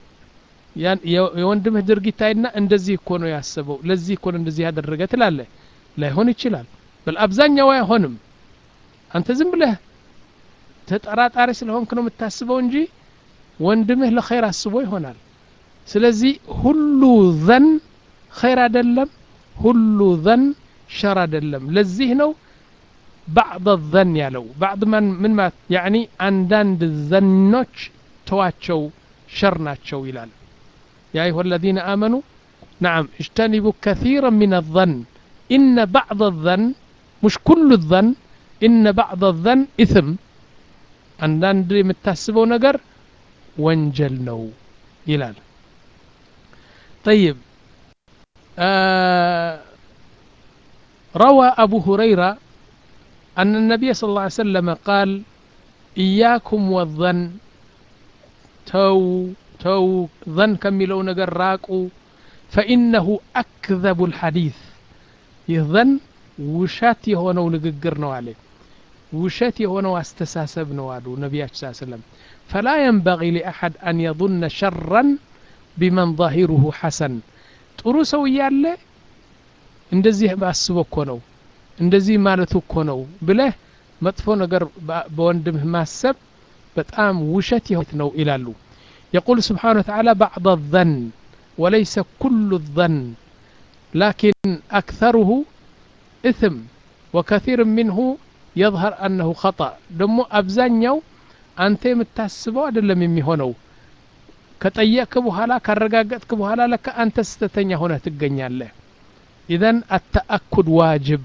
የወንድምህ ድርጊት አይና እንደዚህ እኮ ነው ያሰበው ለዚህ እኮ ነው እንደዚህ ያደረገ ትላለህ ላይሆን ይችላል በል አብዛኛው አይሆንም አንተ ዝም ብለህ ተጠራጣሪ ስለሆንክ ነው የምታስበው እንጂ ወንድምህ ለኸይር አስቦ ይሆናል ስለዚህ ሁሉ ዘን ኸይር አይደለም ሁሉ ዘን ሸር አይደለም ለዚህ ነው ባዕض ዘን ያለው ባዕድ ምን ማለት ያኒ አንዳንድ ዘኖች ተዋቸው ሸር ናቸው ይላል يا أيها الذين آمنوا نعم اجتنبوا كثيرا من الظن إن بعض الظن مش كل الظن إن بعض الظن إثم አንዳንድ የምታስበው ነገር ወንጀል ነው ይላል طيب آه روى أبو هريرة أن النبي صلى الله عليه وسلم قال إياكم والظن تو تو ظن كملو نجر راقو فإنه أكذب الحديث يظن وشات يهونو نققر عليه وشات يهونو استساسب نوالو نبي صلى الله عليه وسلم فلا ينبغي لأحد أن يظن شرا بمن ظاهره حسن ጥሩ ሰው እያለ እንደዚህ አስቦ እኮ ነው እንደዚህ ማለቱ እኮ ነው ብለህ መጥፎ ነገር በወንድምህ ማሰብ በጣም ውሸት ይሆት ነው ይላሉ يقول سبحانه وتعالى بعض الظن وليس كل الظن لكن أكثره إثم وكثير منه يظهر أنه خطأ دمو أبزانيو أنت متاسبو أدلم يمي هونو ከጠየቅክ በኋላ ካረጋገጥክ በኋላ ለካ አንተ ስተተኛ ሆነህ ትገኛለህ ኢዘን አተአኩድ ዋጅብ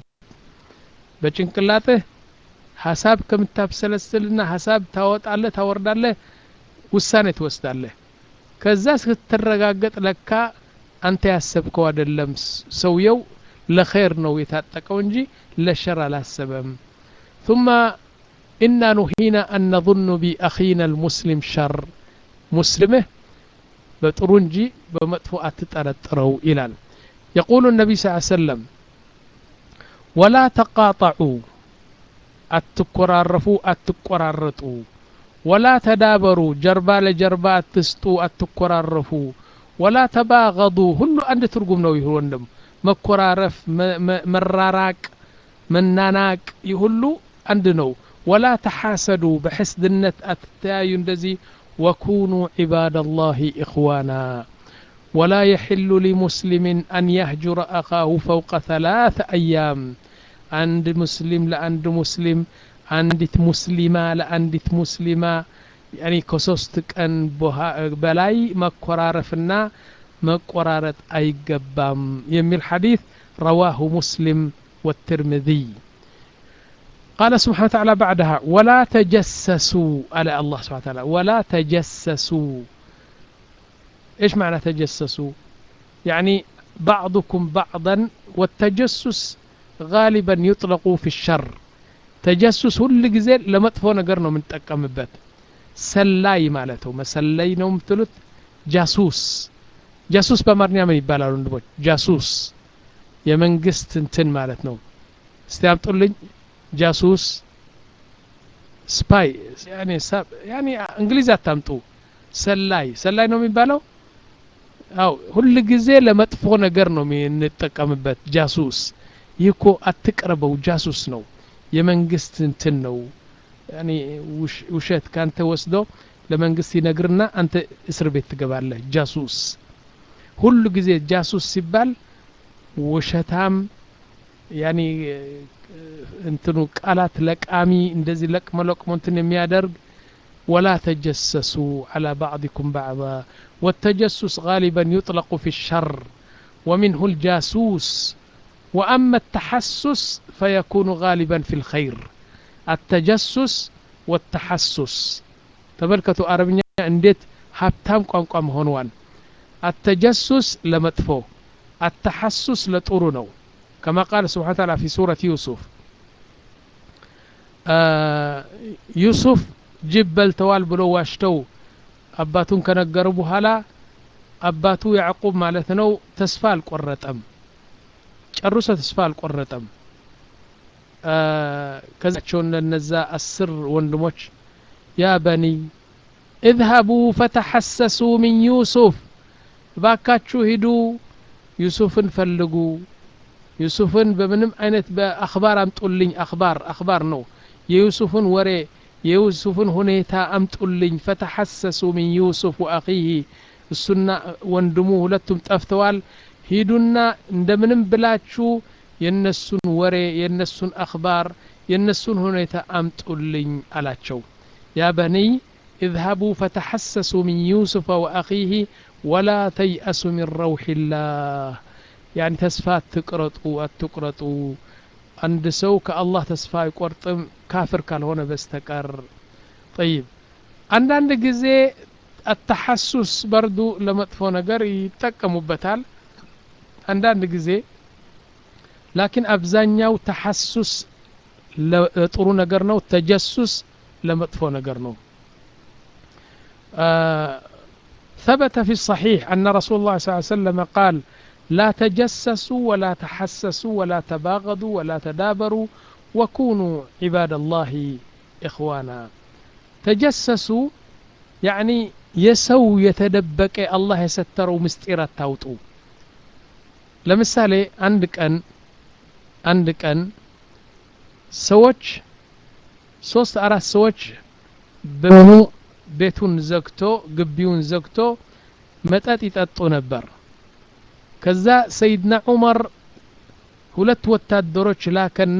በጭንቅላትህ ሀሳብ ከምታብሰለስልና ሀሳብ ታወጣለህ ታወርዳለህ ውሳኔ ትወስዳለህ ከዛ ስትረጋገጥ ለካ አንተ ያሰብከው አይደለም ሰውየው ለኸይር ነው የታጠቀው እንጂ ለሸር አላሰበም ثم إنا نهينا أن نظن بأخينا المسلم شر مسلمه በጥሩ እንጂ በመጥፎ አትጠረጥረው ይላል يقول النبي صلى الله عليه وسلم ولا تقاطعوا አትኮራረፉ አትቆራረጡ ወላ ተዳበሩ ጀርባ ለጀርባ አትስጡ አትኮራረፉ ወላ ተባገዱ ሁሉ አንድ ትርጉም ነው ይህ ወንድም መኮራረፍ መራራቅ መናናቅ ይህ ሁሉ አንድ ነው ወላ ተሓሰዱ በሕስድነት አትተያዩ እንደዚህ وكونوا عباد الله إخوانا ولا يحل لمسلم أن يهجر أخاه فوق ثلاث أيام عند مسلم لعند مسلم عندت مسلمة لعندت مسلمة يعني كسوستك أن بلاي مكرارفنا مقرارة أي قبام يمي الحديث رواه مسلم والترمذي قال سبحانه وتعالى بعدها ولا تجسسوا على الله سبحانه وتعالى ولا تجسسوا ايش معنى تجسسوا يعني بعضكم بعضا والتجسس غالبا يطلق في الشر تجسس ሁል ጊዜ ለመጥፎ ነገር ነው የምንጠቀምበት ሰላይ ማለት ነው መሰለይ ነው የምትሉት ጃሱስ ጃሱስ በአማርኛ ምን ይባላል ወንድሞች ጃሱስ የመንግስት እንትን ማለት ነው እስቲ አምጡልኝ ጃሱስ ስፓይ ያኔ ሳብ- ያኔ እንግሊዝ አታምጡ ሰላይ ሰላይ ነው የሚባለው አው ሁል ጊዜ ለመጥፎ ነገር ነው የምንጠቀምበት ጃሱስ ይህ እኮ አትቅረበው ጃሱስ ነው የመንግስት እንትን ነው ያኔ ውሽ- ውሸት ካንተ ወስዶ ለመንግስት ይነግርና አንተ እስር ቤት ትገባለህ ጃሱስ ሁሉ ጊዜ ጃሱስ ሲባል ውሸታም ያኔ እንትኑ ቃላት ለቃሚ እንደዚህ ለቅመ ለቅሞ እንትን የሚያደርግ ولا تجسسوا على بعضكم بعضا والتجسس غالبا يطلق في الشر ومنه الجاسوس وأما التحسس فيكون غالبا في الخير التجسس والتحسس تملكتوا عربية انديت هابتام قام قام هونوان التجسس لمدفو التحسس لطرنو كما قال سبحانه وتعالى في سورة يوسف آه يوسف ጅብ በልተዋል ብሎ ዋሽተው አባቱን ከነገሩ በኋላ አባቱ ያዕቁብ ማለት ነው ተስፋ አልቆረጠም ጨርሶ ተስፋ አልቆረጠም አ፣ ከዛቸውን ለነዛ አስር ወንድሞች ያ በኒ እዝሀቡ ፈተሐሰሱ ሚን ዩሱፍ ባካችሁ ሂዱ ዩሱፍን ፈልጉ ዩሱፍን በምንም አይነት በአክባር አምጡልኝ አክባር አክባር ነው የዩሱፍን ወሬ የዩሱፍን ሁኔታ አምጡልኝ ፈተሐሰሱ ሚን ዩሱፍ ወአኺህ እሱና ወንድሙ ሁለቱም ጠፍተዋል ሂዱና እንደምንም ብላችሁ የነሱን ወሬ የነሱን አክባር የነሱን ሁኔታ አምጡልኝ አላቸው ያ በኒይ اذهبوا فتحسسوا من يوسف وأخيه ولا تيأسوا من روح الله يعني تسفى تقرطوا أتقرطوا عند سو كالله تسفى يقرطم كافر ካልሆነ በስተቀር طيب አንዳንድ ጊዜ አተሐሱስ በርዱ ለመጥፎ ነገር ይጠቀሙበታል አንዳንድ ጊዜ ላኪን አብዛኛው ተሐሱስ ለጥሩ ነገር ነው ተጀሱስ ለመጥፎ ነገር ነው آه ثبت في الصحيح أن رسول الله صلى الله عليه وسلم قال لا تجسسوا ولا تحسسوا ولا تباغضوا ولا تدابروا وكونوا عباد الله إخوانا تجسسوا يعني የሰው የተደበቀ አላህ የሰተረው ምስጢር አታውጡ ለምሳሌ አንድ ቀን አንድ ቀን ሰዎች ሶስት አራት ሰዎች በሙ ቤቱን ዘግቶ ግቢውን ዘግቶ መጠጥ ይጠጡ ነበር ከዛ ሰይድና ዑመር ሁለት ወታደሮች ላከና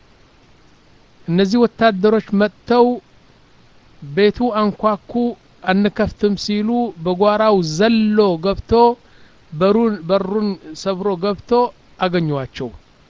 እነዚህ ወታደሮች መጥተው ቤቱ አንኳኩ አንከፍትም ሲሉ በጓራው ዘሎ ገብቶ በሩን በሩን ሰብሮ ገብቶ አገኟቸው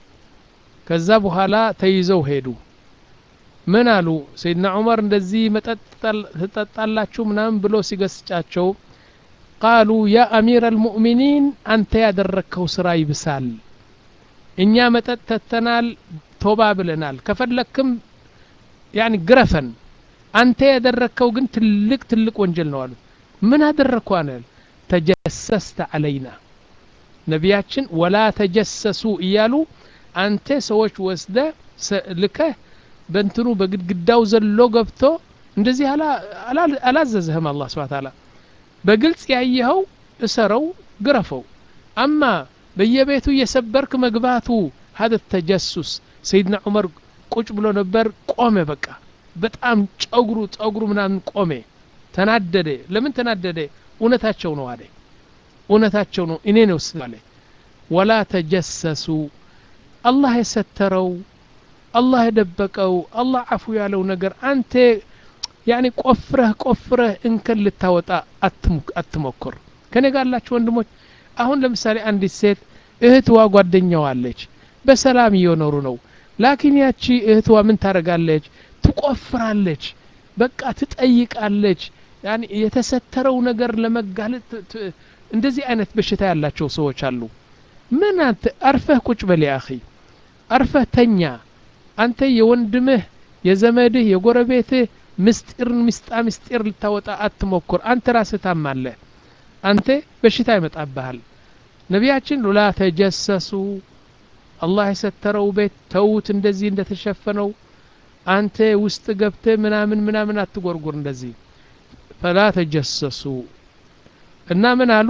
ከዛ በኋላ ተይዘው ሄዱ ምን አሉ ሰይድና ዑመር እንደዚህ መጠጥ ትጠጣላችሁ ምናምን ብሎ ሲገስጫቸው ቃሉ ያ አሚር አልሙእሚኒን አንተ ያደረግከው ስራ ይብሳል እኛ መጠጥ ተተናል ቶባ ብለናል ከፈለክም ያኒ ግረፈን አንተ ያደረግከው ግን ትልቅ ትልቅ ወንጀል ነው አሉት ምን አደረግኩ አነል ተጀሰስተ አለይና ነቢያችን ወላ ተጀሰሱ እያሉ አንተ ሰዎች ወስደ ልከህ በእንትኑ በግድግዳው ዘሎ ገብቶ እንደዚህ አላዘዘህም አላህ ስብሐ ተዓላ በግልጽ ያየኸው እሰረው ግረፈው አማ በየቤቱ እየሰበርክ መግባቱ ሀደ ተጀሱስ ሰይድና ዑመር ቁጭ ብሎ ነበር ቆመ በቃ በጣም ጨጉሩ ጸጉሩ ምናምን ቆሜ ተናደደ ለምን ተናደደ እውነታቸው ነው አለ እውነታቸው ነው እኔ ነው ስለ ወላ ተጀሰሱ አላህ የሰተረው አላህ የደበቀው አላህ አፉ ያለው ነገር አንተ ያኒ ቆፍረህ ቆፍረህ እንከን ልታወጣ አትሞክር ከኔ ጋር አላችሁ ወንድሞች አሁን ለምሳሌ አንዲት ሴት እህትዋ ጓደኛዋ አለች በሰላም እየኖሩ ነው ላኪን ያቺ እህትዋ ምን ታደርጋለች ትቆፍራለች በቃ ትጠይቃለች ያኒ የተሰተረው ነገር ለመጋለጥ እንደዚህ አይነት በሽታ ያላቸው ሰዎች አሉ ምን አንተ አርፈህ ቁጭ በል አኺ አርፈህ ተኛ አንተ የወንድምህ የዘመድህ የጎረቤትህ ምስጢርን ምስጣ ምስጢር ልታወጣ አትሞክር አንተ ራስህ ታማለህ አንተ በሽታ ይመጣብሃል ነቢያችን ላ ተጀሰሱ አላህ የሰተረው ቤት ተዉት እንደዚህ እንደተሸፈነው አንተ ውስጥ ገብተ ምናምን ምናምን አትጎርጉር እንደዚህ ፈላ ተጀሰሱ እና ምን አሉ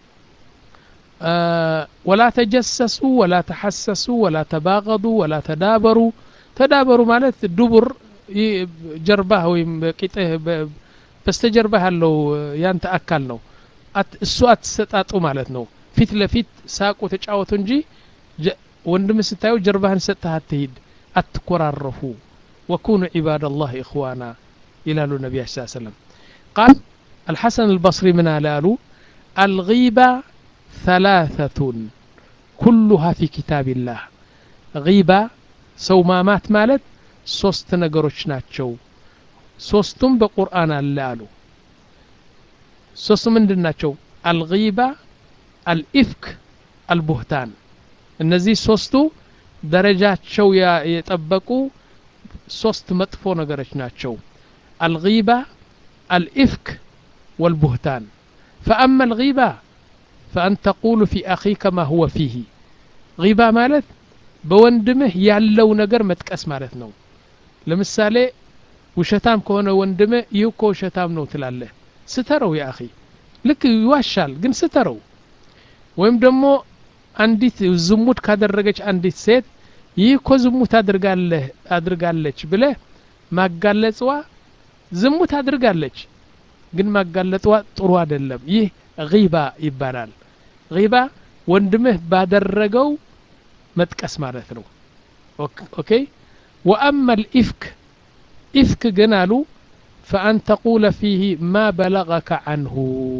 ወላ ተጀሰሱ ወላ ተሐሰሱ ወላ ተባገዱ ወላ ተዳበሩ ተዳበሩ ማለት ዱቡር ጀርባህ ወይም ቂጥህ በስተጀርባህ ያለው ያንተ አካል ነው እሱ አትሰጣጡ ማለት ነው ፊት ለፊት ሳቁ ተጫወቱ እንጂ ወንድም ስታዩ ጀርባህን ሰጥተህ አትሂድ አትኮራረፉ ወኩኑ ዒባድ ላህ ኢኽዋና ይላሉ ነቢያ ስ ሰለም ቃል الحسن البصري من قالوا الغيبة ثلاثة كلها في كتاب الله غيبة سومامات مالت ሶስት ነገሮች ናቸው ሶስቱም በቁርአን አለ አሉ ሶስቱ ምንድን ናቸው አልጊባ አልኢፍክ አልቡህታን እነዚህ ሶስቱ ደረጃቸው የጠበቁ ሶስት መጥፎ ነገሮች ናቸው አልጊባ አልኢፍክ والبهتان فأما الغيبة فأن تقول في أخيك ما هو فيه غيبة مالت بوندمه ያለው ነገር መጥቀስ ማለት ነው ለምሳሌ ውሸታም ከሆነ ወንድም ይህ እኮ ውሸታም ነው ትላለህ ስተረው ያ አኺ ልክ ይዋሻል ግን ስተረው ወይም ደግሞ አንዲት ዝሙት ካደረገች አንዲት ሴት ይህ እኮ ዝሙት አድርጋለህ አድርጋለች ብለህ ማጋለጽዋ ዝሙት አድርጋለች ግን ማጋለጥዋ ጥሩ አይደለም ይህ ጊባ ይባላል ጊባ ወንድምህ ባደረገው መጥቀስ ማለት ነው ኦኬ ወአማ ልኢፍክ ኢፍክ ግን አሉ ፈአን ተቁለ ፊህ ማ በለገከ አንሁ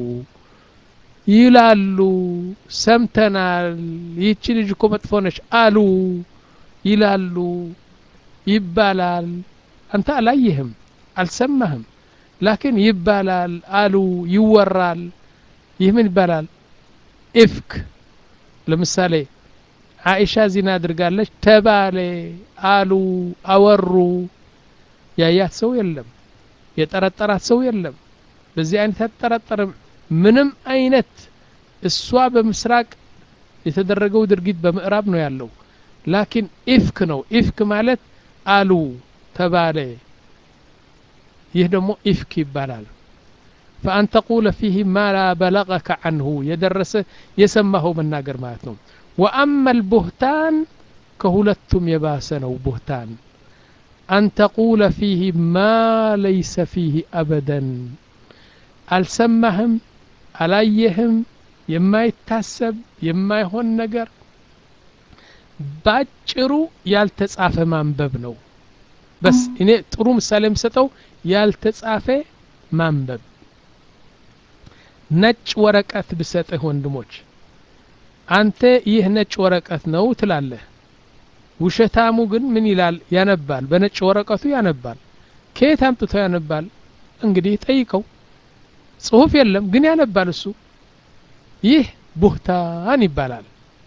ይላሉ ሰምተናል ይህቺ ልጅ እኮ መጥፎ ነች አሉ ይላሉ ይባላል አንተ አላየህም አልሰማህም ላኪን ይባላል አሉ ይወራል ይህ ምን ይባላል ኢፍክ ለምሳሌ አኢሻ ዚና አድርጋለች ተባለ አሉ አወሩ ያያት ሰው የለም የጠረጠራት ሰው የለም በዚህ አይነት አትጠረጠርም ምንም አይነት እሷ በምስራቅ የተደረገው ድርጊት በምዕራብ ነው ያለው ላኪን ኢፍክ ነው ኢፍክ ማለት አሉ ተባለ ይህ ደግሞ ኢፍክ ይባላል ፈአን ተቁለ ፊህ ማ ላ በለቀከ አንሁ የደረሰ የሰማኸው መናገር ማለት ነው ወአማ ልቡህታን ከሁለቱም የባሰ ነው ቡህታን አን ተቁለ ፊህ ማ ለይሰ ፊህ አበደን አልሰማህም አላየህም የማይታሰብ የማይሆን ነገር ባጭሩ ያልተጻፈ ማንበብ ነው በስ እኔ ጥሩ ምሳሌ የምሰጠው ያልተጻፈ ማንበብ ነጭ ወረቀት ብሰጥህ ወንድሞች አንተ ይህ ነጭ ወረቀት ነው ትላለህ ውሸታሙ ግን ምን ይላል ያነባል በነጭ ወረቀቱ ያነባል ከየት አምጥቶ ያነባል እንግዲህ ጠይቀው ጽሁፍ የለም ግን ያነባል እሱ ይህ ቡህታን ይባላል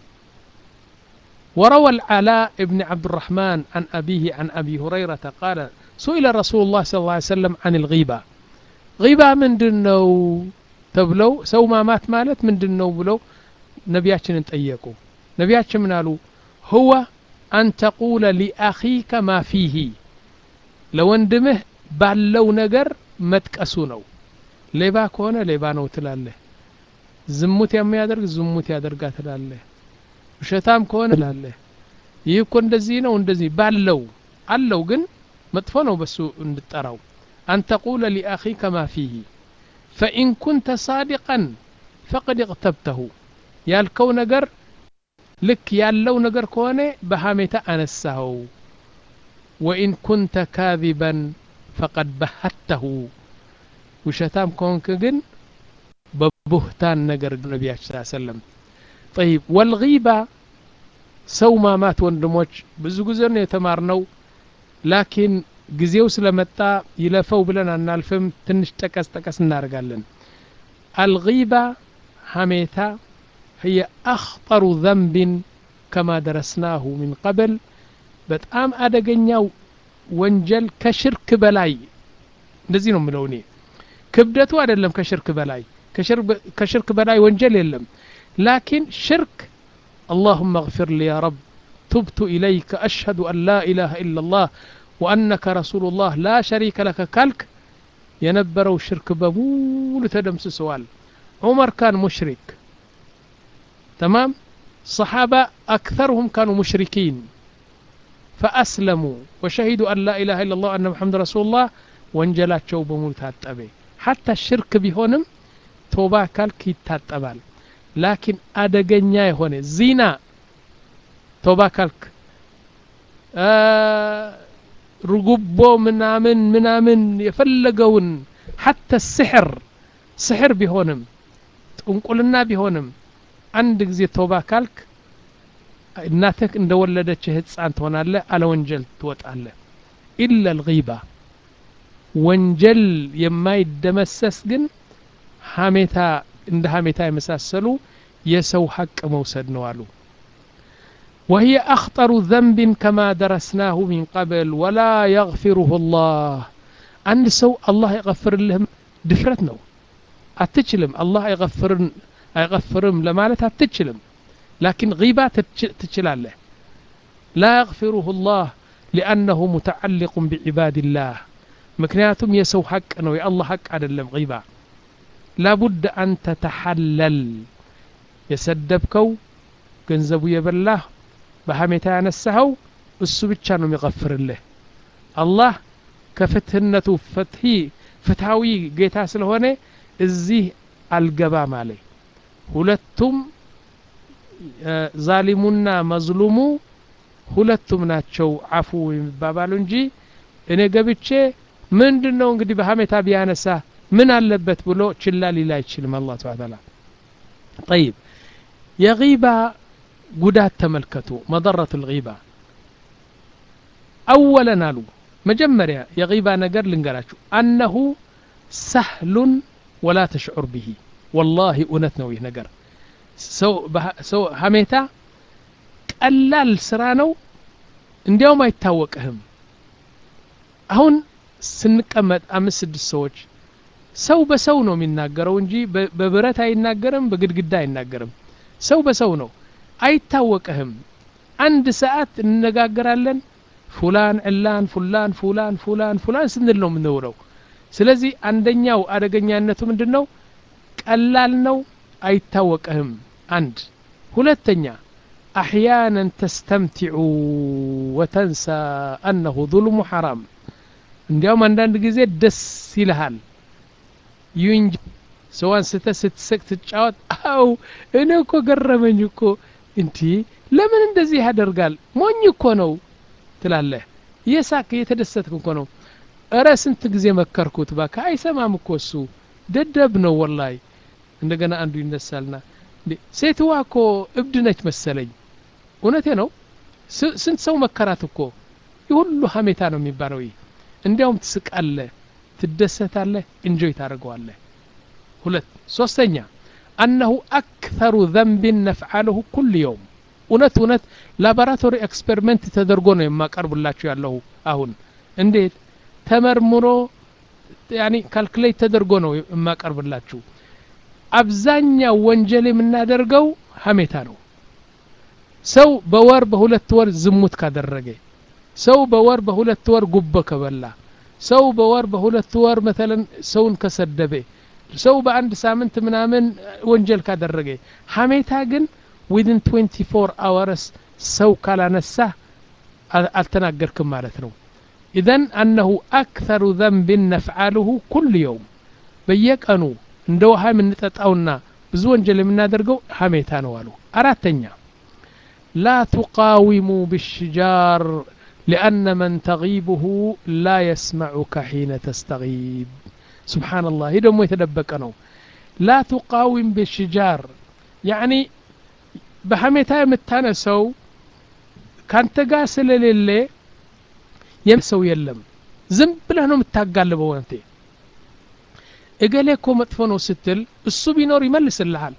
وروى العلاء بن عبد الرحمن عن أبيه عن أبي هريرة قال سئل رسول الله صلى الله عليه وسلم عن الغيبة غيبة من دنو تبلو سو ما مات مالت من دنو بلو نبياتشن تأيكو نبياتشن من قالوا هو أن تقول لأخيك ما فيه لو اندمه ባለው ነገር መጥቀሱ ነው ሌባ ከሆነ ሌባ ነው ትላለህ ዝሙት የሚያደርግ ዝሙት ያደርጋ ትላለህ ውሸታም ከሆነ ትላለህ ይህ እኮ እንደዚህ ነው እንደዚህ ባለው አለው ግን መጥፎ ነው በሱ እንድጠራው አን ተቁለ ሊአኺከ ማ ፊህ ፈኢን ኩንተ ሳዲቀን ፈቅድ እቅተብተሁ ያልከው ነገር ልክ ያለው ነገር ከሆነ በሐሜታ አነሳኸው ወኢን ኩንተ ካዚበን ፈቀድ በሀተሁ ውሸታም ከሆንክ ግን በቡህታን ነገር ነቢያችን ስ ሰለም ጠይብ ወልጊባ ሰው ማማት ወንድሞች ብዙ ጊዜ ነው የተማርነው ላኪን ጊዜው ስለመጣ ይለፈው ብለን አናልፍም ትንሽ ጠቀስ ጠቀስ እናደርጋለን አልጊባ ሐሜታ هي أخطر ذنب كما درسناه من قبل በጣም አደገኛው ወንጀል ከሽርክ በላይ እንደዚህ ነው የምለው እኔ ክብደቱ አይደለም ከሽርክ በላይ ከሽርክ በላይ ወንጀል የለም ላኪን ሽርክ اللهم اغفر لي يا رب تبت إليك أشهد أن لا إله إلا الله ወአነከ ረሱሉላህ ላ ሸሪከ ለከ ካልክ የነበረው ሽርክ በሙሉ ተደምስሰዋል ዑመር ካን ሙሽሪክ ተማም صحابة أكثرهم كانوا مشركين فأسلموا وشهدوا أن لا إله إلا الله وأن محمد رسول الله ወንጀላቸው በሙሉ ታጠበ ሐታ ሽርክ ቢሆንም ቶባ ካልክ ይታጠባል ላኪን አደገኛ የሆነ ዚና ቶባ ካልክ ርጉቦ ምናምን ምናምን የፈለገውን ሐታ ስሕር ስሕር ቢሆንም ጥንቁልና ቢሆንም አንድ ጊዜ ቶባ ካልክ እናትህ እንደወለደች ህፃን ትሆናለህ አለ ወንጀል ትወጣለህ ኢላ ልጊባ ወንጀል የማይደመሰስ ግን ሀሜታ እንደ ሀሜታ የመሳሰሉ የሰው ሀቅ መውሰድ ነው አሉ وهي أخطر ذنب كما درسناه من قبل ولا يغفره الله عند سو الله يغفر لهم دفرت نو أتجلم الله يغفر يغفرم لمالت أتجلم لكن غيبة تجلال له لا يغفره الله لأنه متعلق بعباد الله ምክንያቱም የሰው ሀቅ ነው የአላህ ሀቅ አይደለም ጊባ ላቡድ አን ተተሐለል የሰደብከው ገንዘቡ የበላህ በሀሜታ ያነሳኸው እሱ ብቻ ነው የሚቀፍርልህ አላህ ከፍትህነቱ ፍትሂ ፍትሃዊ ጌታ ስለሆነ እዚህ አልገባም አለ ሁለቱም ዛሊሙና መዝሉሙ ሁለቱም ናቸው አፉ የሚባባሉ እንጂ እኔ ገብቼ ምንድን ነው እንግዲህ በሀሜታ ቢያነሳ ምን አለበት ብሎ ችላ ሊል አይችልም አላህ ስብሐ ተዓላ ጠይብ የጊባ ጉዳት ተመልከቱ መضረቱ ልጊባ አወለን አሉ መጀመሪያ የጊባ ነገር ልንገራችሁ አነሁ ሰህሉን ወላ ተሽዑር ብሂ ወላሂ እውነት ነው ይህ ነገር ሰው ሀሜታ ቀላል ስራ ነው እንዲያውም አይታወቅህም አሁን ስንቀመጥ አምስት ስድስት ሰዎች ሰው በሰው ነው የሚናገረው እንጂ በብረት አይናገርም በግድግዳ አይናገርም ሰው በሰው ነው አይታወቅህም አንድ ሰዓት እንነጋገራለን ፉላን ዕላን ፉላን ፉላን ፉላን ፉላን ስንል ነው የምንውለው ስለዚህ አንደኛው አደገኛነቱ ምንድን ነው ቀላል ነው አይታወቅህም አንድ ሁለተኛ አሕያናን ተስተምቲዑ ወተንሳ አነሁ ظልሙ ሐራም እንዲያውም አንዳንድ ጊዜ ደስ ይልሃል ይሁን ሰዋን ስተ ስትስቅ ትጫወት አው እኔ እኮ ገረመኝ እኮ እንቲ ለምን እንደዚህ ያደርጋል ሞኝ እኮ ነው ትላለህ እየሳቅ እየተደሰትክ እኮ ነው እረ ስንት ጊዜ መከርኩት ባካ አይሰማም እኮ እሱ ደደብ ነው ወላይ እንደገና አንዱ ይነሳልና ሴትዋ እኮ እብድ ነች መሰለኝ እውነቴ ነው ስንት ሰው መከራት እኮ የሁሉ ሀሜታ ነው የሚባለው ይህ እንዲያውም ትስቃለህ ትደሰታለህ እንጆይ ታደርገዋለህ ሁለት ሶስተኛ አነሁ አክተሩ ዘንብን ነፍዓለሁ ኩል የውም እውነት እውነት ላቦራቶሪ ኤክስፐሪመንት ተደርጎ ነው የማቀርብላችሁ ያለሁ አሁን እንዴት ተመርምሮ ያኒ ካልኩሌት ተደርጎ ነው የማቀርብላችሁ አብዛኛው ወንጀል የምናደርገው ሀሜታ ነው ሰው በወር በሁለት ወር ዝሙት ካደረገ ሰው በወር በሁለት ወር ጉቦ ከበላ ሰው በወር በሁለት ወር መተለን ሰውን ከሰደበ ሰው በአንድ ሳምንት ምናምን ወንጀል ካደረገ ሀሜታ ግን ዊድን 24 አወርስ ሰው ካላነሳ አልተናገርክም ማለት ነው ኢዘን አነሁ አክተሩ ዘንብን ነፍዓልሁ ኩል የውም በየቀኑ እንደ ውሃ የምንጠጣውና ብዙ ወንጀል የምናደርገው ሀሜታ ነው አሉ አራተኛ ላ ቱቃዊሙ ብሽጃር لأن من تغيبه لا يسمعك حين تستغيب سبحان الله هي دمو يتدبك لا تقاوم بالشجار يعني بحميتا يمتانسو كانت قاسل للي يمسو يلم ዝም ብለህ ነው የምታጋልበው አንቴ እገሌ እኮ መጥፎ ነው ስትል እሱ ቢኖር ይመልስልሃል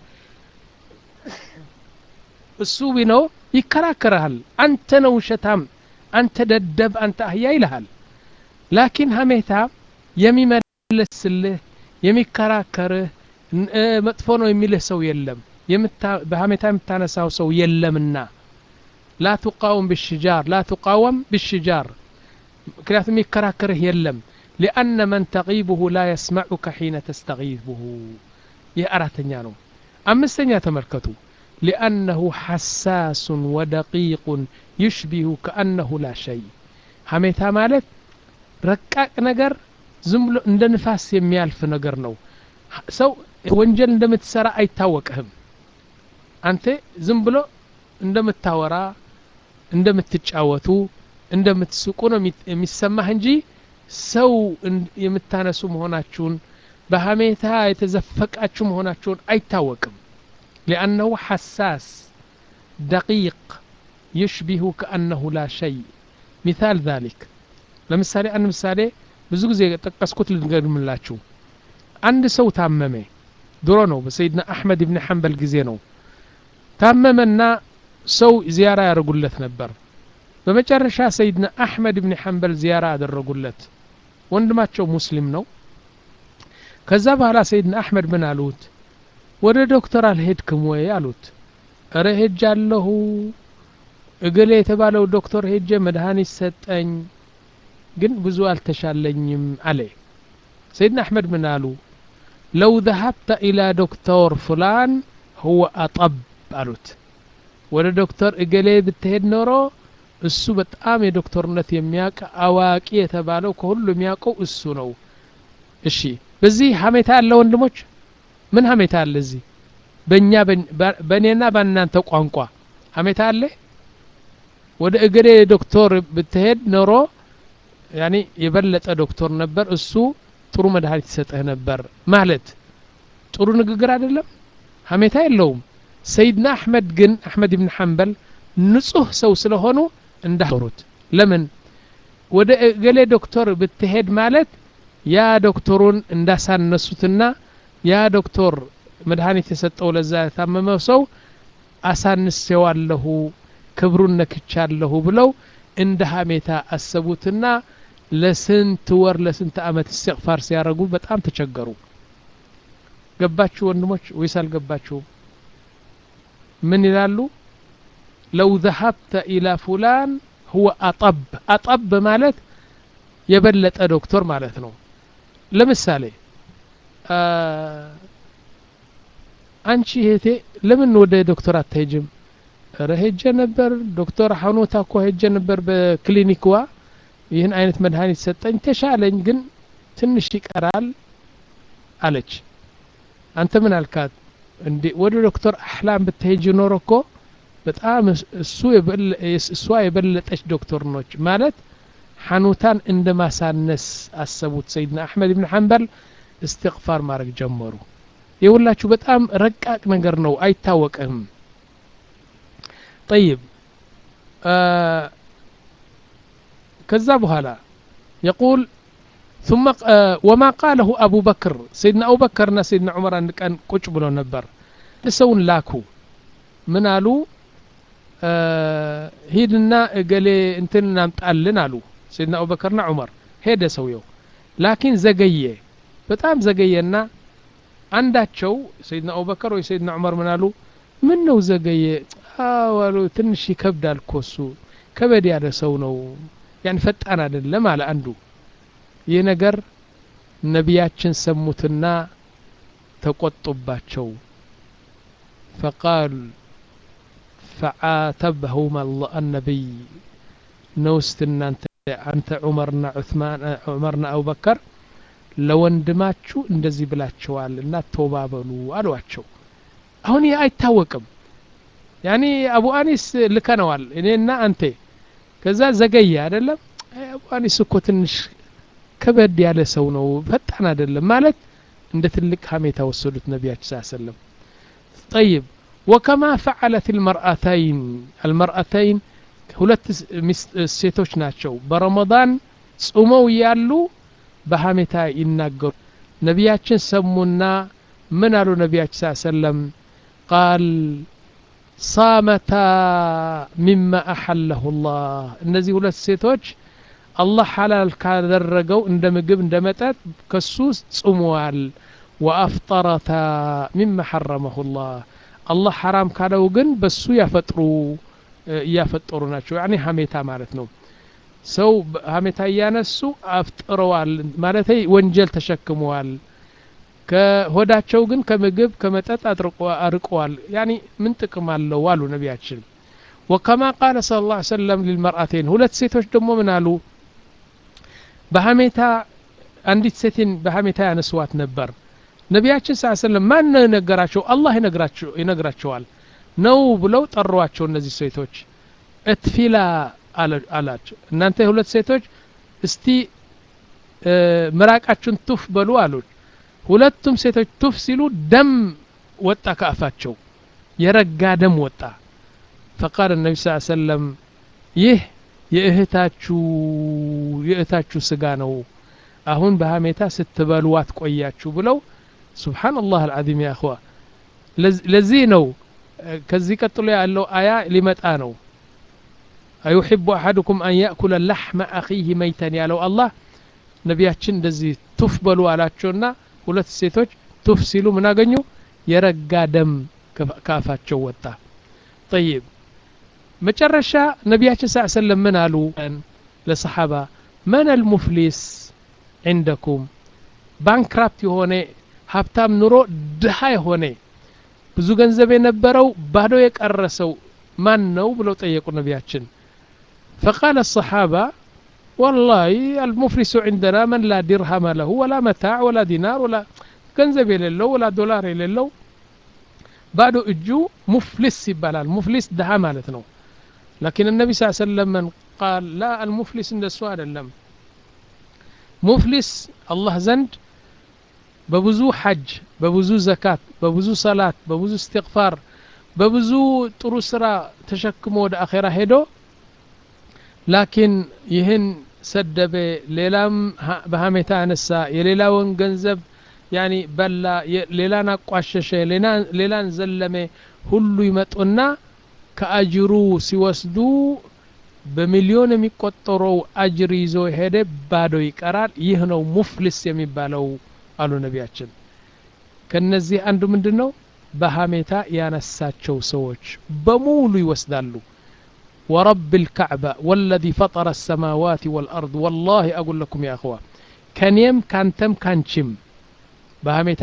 እሱ ቢኖር ይከራከረሃል አንተ ነው ውሸታም አንተ ደደብ አንተ አህያ ይልሃል ላኪን ሀሜታ የሚመለስልህ የሚከራከርህ መጥፎ ነው የሚልህ ሰው የለም በሀሜታ የምታነሳው ሰው የለምና ላ ቱቃወም ብሽጃር ላ ቱቃወም ብሽጃር ምክንያቱም የሚከራከርህ የለም ሊአነ መን ተቂቡሁ ላ የስመዑከ ሒነ ተስተጊቡሁ ይህ አራተኛ ነው አምስተኛ ተመልከቱ ሊአነሁ ሐሳሱን ወደቂቁን ይሽቢሁ ከአነሁ ላ ሸይ ሀሜታ ማለት ረቃቅ ነገር ዝም ብሎ እንደ ንፋስ የሚያልፍ ነገር ነው ሰው ወንጀል እንደምትሰራ አይታወቅህም አንተ ዝም ብሎ እንደምታወራ እንደምትጫወቱ እንደምትስቁ ነው የሚሰማህ እንጂ ሰው የምታነሱ መሆናችሁን በሀሜታ የተዘፈቃችሁ መሆናችሁን አይታወቅም ሊአነሁ ሐሳስ ደቂቅ يشبه كأنه لا شيء مثال ذلك ለምሳሌ አንድ ምሳሌ ብዙ ጊዜ የጠቀስኩት ልንገድምላችሁ አንድ ሰው ታመመ ድሮ ነው በሰይድና አሕመድ ብን ሐንበል ጊዜ ነው ታመመና ሰው ዚያራ ያደርጉለት ነበር በመጨረሻ ሰይድና አሕመድ ብን ሐንበል ዚያራ አደረጉለት ወንድማቸው ሙስሊም ነው ከዛ በኋላ ሰይድና አሕመድ ምን አሉት ወደ ዶክተር አልሄድክም ወይ አሉት እረ ሄጃለሁ እገሌ የተባለው ዶክተር ሄጄ መድኃኒት ሰጠኝ ግን ብዙ አልተሻለኝም አለ ሰይድና አሕመድ ምን አሉ ለው ذهبت إلى ዶክተር ፍላን هو أطب አሉት ወደ ዶክተር እገሌ ብትሄድ ኖሮ እሱ በጣም የዶክተርነት የሚያውቅ አዋቂ የተባለው ከሁሉ የሚያውቀው እሱ ነው እሺ በዚህ ሀሜታ አለ ወንድሞች ምን ሀሜታ አለ እዚህ በእኛ በእኔና በእናንተ ቋንቋ ሀሜታ አለ ወደ እገሌ ዶክተር ብትሄድ ኖሮ ያኒ የበለጠ ዶክተር ነበር እሱ ጥሩ መድኃኒት ይሰጥህ ነበር ማለት ጥሩ ንግግር አይደለም ሀሜታ የለውም ሰይድና አሕመድ ግን አሕመድ ብን ሐንበል ንጹህ ሰው ስለሆኑ እንዳሩት ለምን ወደ እገሌ ዶክተር ብትሄድ ማለት ያ ዶክተሩን እንዳሳነሱትና ያ ዶክተር መድኃኒት የሰጠው ለዛ የታመመው ሰው አሳንሴዋለሁ ክብሩን ነክቻለሁ ብለው እንደ ሀሜታ አሰቡትና ለስንት ወር ለስንት አመት እስትቅፋር ሲያደርጉ በጣም ተቸገሩ ገባችሁ ወንድሞች ወይስ አልገባችሁም ምን ይላሉ ለው ذهبت إلى فلان هو أطب أطب ማለት የበለጠ ዶክተር ማለት ነው ለምሳሌ አንቺ እህቴ ለምን ወደ ዶክተር አትሄጅም ረ ሄጀ ነበር ዶክተር ሐኑታ እኮ ሄጀ ነበር በክሊኒክዋ ይህን አይነት መድኃኒት ሰጠኝ ተሻለኝ ግን ትንሽ ይቀራል አለች አንተ ምን አልካት እንዴ ወደ ዶክተር አህላም ብትሄጅ ኖሮ እኮ በጣም እሱ እሷ የበለጠች ዶክተር ነች ማለት ሐኑታን እንደ ማሳነስ አሰቡት ሰይድና አሕመድ ብን ሐንበል እስትቅፋር ማድረግ ጀመሩ የሁላችሁ በጣም ረቃቅ ነገር ነው አይታወቅም طيب آه كذا بهلا يقول ثم آه وما قاله أبو بكر سيدنا أبو بكر سيدنا عمر أن كان قج بلو نبر لسون لاكو من قالوا آه هيدنا قال انتن نمطالن قالوا سيدنا أبو بكرنا عمر هيدا سويو لكن زقيه በጣም ዘገየና አንዳቸው ሰይድና አቡበከር ወይ ሰይድና ዑመር ምን አሉ ምን ነው ዘገየ አዋሉ ትንሽ ይከብዳል እኮ እሱ ከበድ ያለ ሰው ነው ያን ፈጣን አይደለም አለ አንዱ ይህ ነገር ነቢያችን ሰሙትና ተቆጡባቸው ፈቃል ፈዓተበሁም አነቢይ ነውስት እናንተ አንተ ዑመርና ዑስማን ዑመርና አቡበከር ለወንድማችሁ እንደዚህ ብላችኋል እና ተባበሉ አሏቸው አሁን ይህ አይታወቅም ያኒ አቡ አኒስ ልከነዋል እኔና አንተ ከዛ ዘገየ አይደለም አቡ አኒስ እኮ ትንሽ ከበድ ያለ ሰው ነው ፈጣን አይደለም ማለት እንደ ትልቅ ሀሜታ ወሰዱት ነቢያችን ስ ሰለም ጠይብ ወከማ ፈዓለት ልመርአተይን አልመርአተይን ሁለት ሴቶች ናቸው በረመዳን ጹመው እያሉ በሀሜታ ይናገሩ ነቢያችን ሰሙና ምን አሉ ነቢያችን ስ ሰለም ቃል ሳመታ ሚማ አሐለሁ ላህ እነዚህ ሁለት ሴቶች አላህ ሐላል ካደረገው እንደ ምግብ እንደ መጠጥ ከሱ ጽሙዋል ወአፍጠረታ ሚማ ሐረመሁ ላህ አላህ ሐራም ካለው ግን በሱ ያፈጥሩ እያፈጠሩ ናቸው ያኒ ሀሜታ ማለት ነው ሰው ሀሜታ እያነሱ አፍጥረዋል ማለት ወንጀል ተሸክመዋል ከሆዳቸው ግን ከምግብ ከመጠጥ አርቀዋል ያኒ ምን ጥቅም አለው አሉ ነቢያችን ወከማ ቃለ ስለ ላ ሰለም ሊልመርአቴን ሁለት ሴቶች ደግሞ ምን አሉ በሀሜታ አንዲት ሴትን በሀሜታ ያነስዋት ነበር ነቢያችን ስ ሰለም ማን ነው የነገራቸው አላህ ይነግራቸዋል ነው ብለው ጠሯቸው እነዚህ ሴቶች እትፊላ አላቸው እናንተ ሁለት ሴቶች እስቲ ምራቃችሁን ቱፍ በሉ አሉት ሁለቱም ሴቶች ቱፍ ሲሉ ደም ወጣ ከአፋቸው የረጋ ደም ወጣ ፈቃል ነቢ ስ ሰለም ይህ የእህታችሁ የእህታችሁ ስጋ ነው አሁን በሀሜታ ስትበሉ አትቆያችሁ ብለው ሱብሓንላህ አልዓዚም ያ እኽዋ ለዚህ ነው ከዚህ ቀጥሎ ያለው አያ ሊመጣ ነው አዩሕቡ አሐድኩም አን ያእኩለ ላሕመ አኺህ መይተን ያለው አላህ ነቢያችን እንደዚህ ቱፍ በሉ አላቸውና ሁለት ሴቶች ቱፍ ሲሉ ምን አገኙ የረጋ ደም ከአፋቸው ወጣ ጠይብ መጨረሻ ነቢያችን ስ ሰለም ምን አሉ ለሰሓባ መን አልሙፍሊስ ዕንደኩም ባንክራፕት የሆነ ሀብታም ኑሮ ድሃ የሆነ ብዙ ገንዘብ የነበረው ባዶ የቀረሰው ማን ነው ብለው ጠየቁ ነቢያችን ፈቃለ الصحابة والله المفلس عندنا من لا درهم له ولا متاع ولا دينار ولا ገንዘብ የሌለው ወላ ዶላር የሌለው ባዶ እጁ ሙፍሊስ ይባላል ሙፍሊስ ድሃ ማለት ነው لكن النبي صلى الله عليه وسلم من قال لا المفلس እንደሱ አይደለም ሙፍሊስ አላህ ዘንድ በብዙ ሐጅ በብዙ ዘካት በብዙ ሰላት በብዙ እስትግፋር በብዙ ጥሩ ስራ ተሸክሞ ወደ አኼራ ሄዶ ላኪን ይህን ሰደበ ሌላም በሀሜታ አነሳ የሌላውን ገንዘብ ያኒ በላ ሌላን አቋሸሸ ሌላን ዘለመ ሁሉ ይመጡና ከአጅሩ ሲወስዱ በሚሊዮን የሚቆጠረው አጅር ይዞ ሄደ ባዶ ይቀራል ይህ ነው ሙፍልስ የሚባለው አሉ ነቢያችን ከነዚህ አንዱ ምንድን ነው በሀሜታ ያነሳቸው ሰዎች በሙሉ ይወስዳሉ ورب الكعبة والذي فطر السماوات والأرض والله أقول لكم يا أخوة كان يم كان تم كان شم በሀሜታ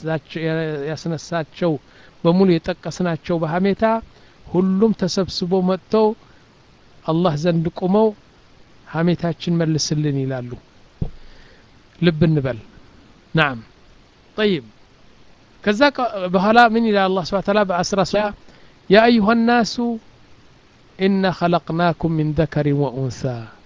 ያስነሳቸው በሙሉ የጠቀስናቸው በሀሜታ ሁሉም ተሰብስቦ መጥተው አላህ ዘንድ ቁመው ሀሜታችን መልስልን ይላሉ ልብ እንበል ናም ጠይብ ከዛ በኋላ ምን ይላል አላህ ስብሐ ተዓላ በአስራ ሶ ያ አዩሃ ናሱ ኢና ኸለቅናኩም ሚን ዘከሪን ወኡንሳ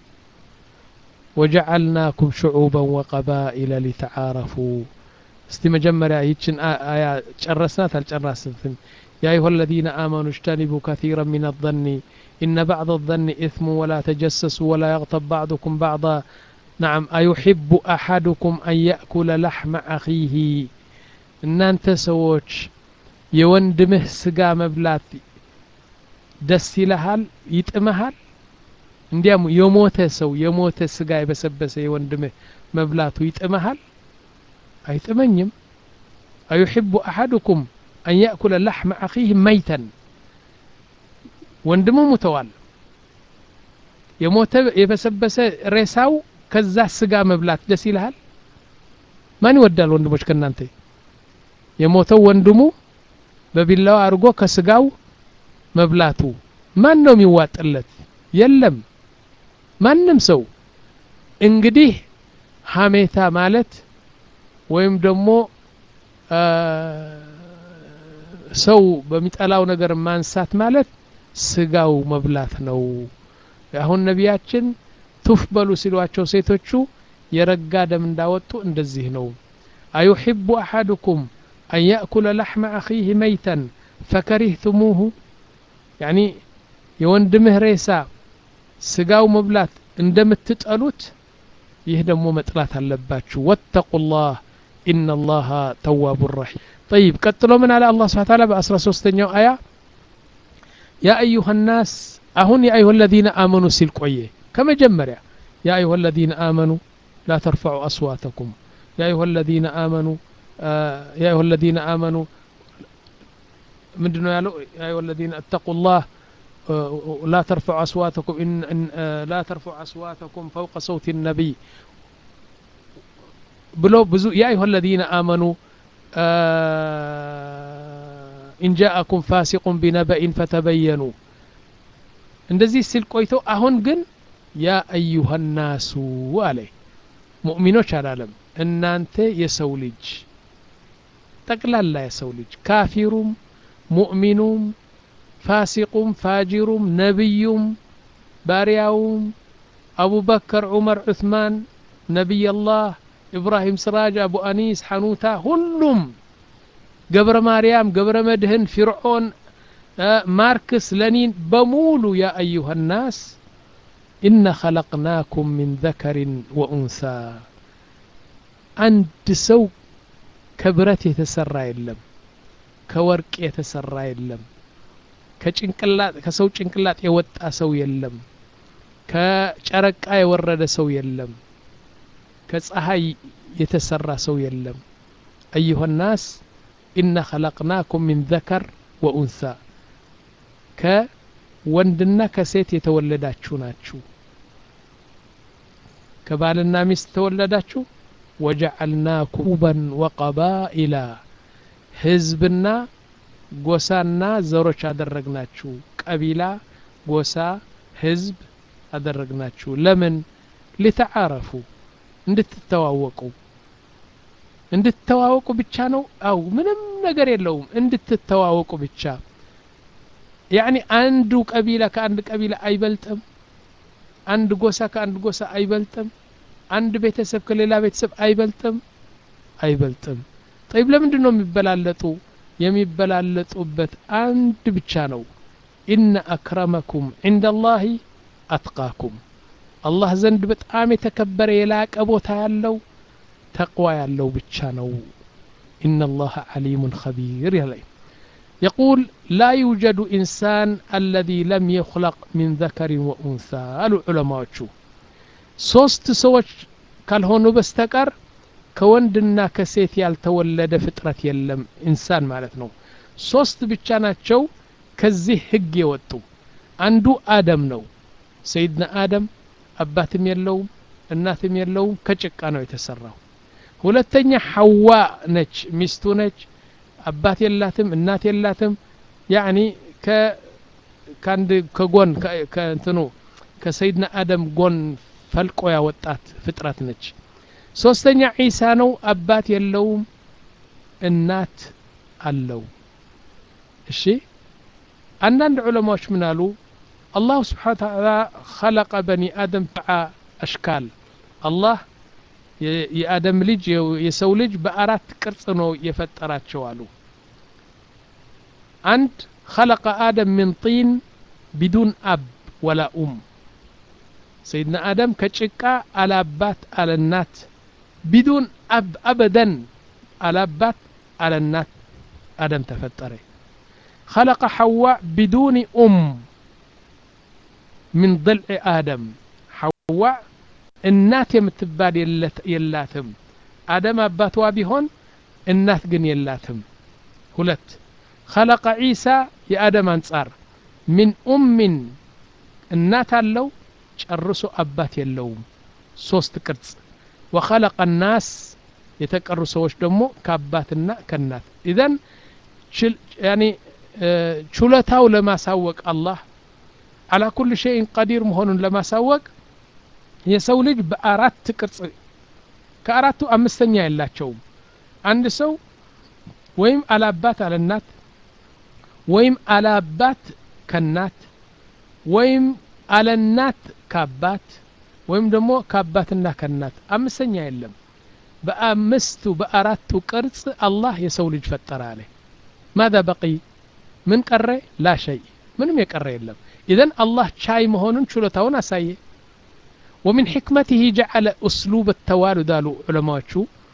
ወጀዓልናኩም ሽዑበን ወቀባኢለ ሊተዓረፉ እስቲ መጀመሪያ ይችን አያ ጨረስናት አልጨረስንትም يا أيها الذين آمنوا اجتنبوا كثيرا من الظن إن بعض الظن إثم ولا تجسسوا ولا يغتب بعضكم بعضا نعم أيحب أحدكم أن يأكل لحم أخيه እናንተ ሰዎች የወንድምህ ስጋ መብላት ደስ ይልሃል ይጥመሃል እንዲያም የሞተ ሰው የሞተ ስጋ የበሰበሰ የወንድምህ መብላቱ ይጥመሃል አይጥመኝም አዩሕቡ አሐድኩም አን ያእኩለ ላሕመ አኺህ መይተን ወንድሙ ሙተዋል የሞተ የበሰበሰ ሬሳው ከዛ ስጋ መብላት ደስ ይልሃል ማን ይወዳል ወንድሞች ከእናንተ የሞተው ወንድሙ በቢላዋ አድርጎ ከስጋው መብላቱ ማን ነው የሚዋጥለት የለም ማንም ሰው እንግዲህ ሀሜታ ማለት ወይም ደግሞ ሰው በሚጠላው ነገር ማንሳት ማለት ስጋው መብላት ነው አሁን ነቢያችን ቱፍ በሉ ሲሏቸው ሴቶቹ የረጋ ደም እንዳወጡ እንደዚህ ነው አዩሕቡ አሐድኩም أن يأكل لحم أخيه ميتا فكرهتموه يعني የወንድምህ ሬሳ ስጋው መብላት እንደምትጠሉት ይህ ደግሞ መጥላት አለባችሁ ወተቁ ላህ ኢነ ላሃ ተዋቡ ረሒም ጠይብ ቀጥሎ ምን አለ አላህ ስብሓ ታላ በአስራ ሶስተኛው አያ ያ አዩሃ ናስ አሁን የአዩሃ ለዚነ አመኑ ሲል ቆየ ከመጀመሪያ ያ አዩሃ ለዚነ አመኑ ላ ተርፈዑ አስዋተኩም ያ አዩሃ ለዚነ አመኑ يا أيها الذين آمنوا ምንድነው ያለው ያ አዩሃ الذين اتقوا الله لا ترفع أصواتكم إن, إن لا ترفع أصواتكم فوق صوت النبي بلو بزو يا أيها الذين آمنوا إن جاءكم فاسق بنبأ فتبينوا እንደዚህ ሲል ቆይቶ አሁን ግን ያ አዩሃ ናሱ አለ ሙእሚኖች አላለም እናንተ የሰው ልጅ ጠቅላላ የሰው ልጅ ካፊሩም ሙእሚኑም ፋሲቁም ፋጂሩም ነቢዩም ባሪያውም አቡበከር ዑመር ዑስማን ነቢይላህ ኢብራሂም ስራጅ አቡ አኒስ ሐኑታ ሁሉም ገብረ ማርያም ገብረ መድህን ፊርዖን ማርክስ ለኒን በሙሉ ያ አዩሃ ናስ إن خلقناكم من ذكر وأنثى አንድ ሰው ከብረት የተሰራ የለም ከወርቅ የተሰራ የለም ከጭንቅላት ከሰው ጭንቅላት የወጣ ሰው የለም ከጨረቃ የወረደ ሰው የለም ከፀሐይ የተሰራ ሰው የለም አዩሃ ናስ ኢነ ኸለቅናኩም ሚን ዘከር ወኡንሳ ከወንድና ከሴት የተወለዳችሁ ናችሁ ከባልና ሚስት ተወለዳችሁ ወጀዐልናኩም ዑበን ወቀባኢላ ህዝብና ጎሳና ዘሮች አደረግናችሁ ቀቢላ ጎሳ ህዝብ አደረግናችሁ ለምን ሊተዓረፉ እንድትተዋወቁ እንድትተዋወቁ ብቻ ነው አው ምንም ነገር የለውም እንድትተዋወቁ ብቻ ያኒ አንዱ ቀቢላ ከአንድ ቀቢላ አይበልጥም አንድ ጎሳ ከአንድ ጎሳ አይበልጥም አንድ ቤተሰብ ከሌላ ቤተሰብ አይበልጥም አይበልጥም ጠይብ ለምንድን ነው የሚበላለጡ የሚበላለጡበት አንድ ብቻ ነው ኢነ አክረመኩም ዕንደ ላህ አትቃኩም አላህ ዘንድ በጣም የተከበረ የላቀ ቦታ ያለው ተቅዋ ያለው ብቻ ነው ኢነ ላህ ዓሊሙን ኸቢር ያለኝ يقول لا يوجد إنسان الذي لم يخلق من ذكر وأنثى قالوا علماء ሶስት ሰዎች ካልሆኑ በስተቀር ከወንድና ከሴት ያልተወለደ ፍጥረት የለም ኢንሳን ማለት ነው ሶስት ብቻ ናቸው ከዚህ ህግ የወጡ አንዱ አደም ነው ሰይድና አደም አባትም የለውም እናትም የለውም ከጭቃ ነው የተሰራው ሁለተኛ ሐዋ ነች ሚስቱ ነች አባት የላትም እናት የላትም ያኒ ከአንድ ከጎን ከእንትኑ ከሰይድና አደም ጎን ፈልቆ ያወጣት ፍጥረት ነች ሶስተኛ ዒሳ ነው አባት የለውም እናት አለው እሺ አንዳንድ ዑለማዎች ምን አሉ አላሁ ስብሓን ተዓላ ኸለቀ በኒ አደም ፍዓ አሽካል አላህ የአደም ልጅ የሰው ልጅ በአራት ቅርጽ ነው የፈጠራቸው አሉ አንድ ኸለቀ አደም ምን ጢን ቢዱን አብ ወላ ኡም ሰይድና አደም ከጭቃ አላባት አለናት ቢዱን አብ አበደን አላባት አለናት አደም ተፈጠረ خلق حواء بدون أم من ضلع آدم حواء እናት የምትባል የላትም አደም አባቷ ቢሆን እናት ግን የላትም ሁለት خلق عيسى የአደም አንጻር من أم እናት አለው ጨርሶ አባት የለውም ሶስት ቅርጽ ወኸለቀ ናስ የተቀሩ ሰዎች ደግሞ ከአባትና ከእናት ኢዘን ያኒ ችሎታው ለማሳወቅ አላህ አላ ኩል ሸይን ቀዲር መሆኑን ለማሳወቅ የሰው ልጅ በአራት ቅርጽ ከአራቱ አምስተኛ የላቸውም አንድ ሰው ወይም አላባት አለናት ወይም አላባት ከናት ወይም አለናት ከአባት ወይም ደግሞ ከአባትና ከናት አምስተኛ የለም በአምስቱ በአራቱ ቅርጽ አላህ የሰው ልጅ ፈጠረ አለ ማذا በቂ ምን ቀረ ላ ሸይ ምንም የቀረ የለም ኢዘን አላህ ቻይ መሆኑን ችሎታውን አሳየ ومن حكمته جعل أسلوب التوالد قالوا علماء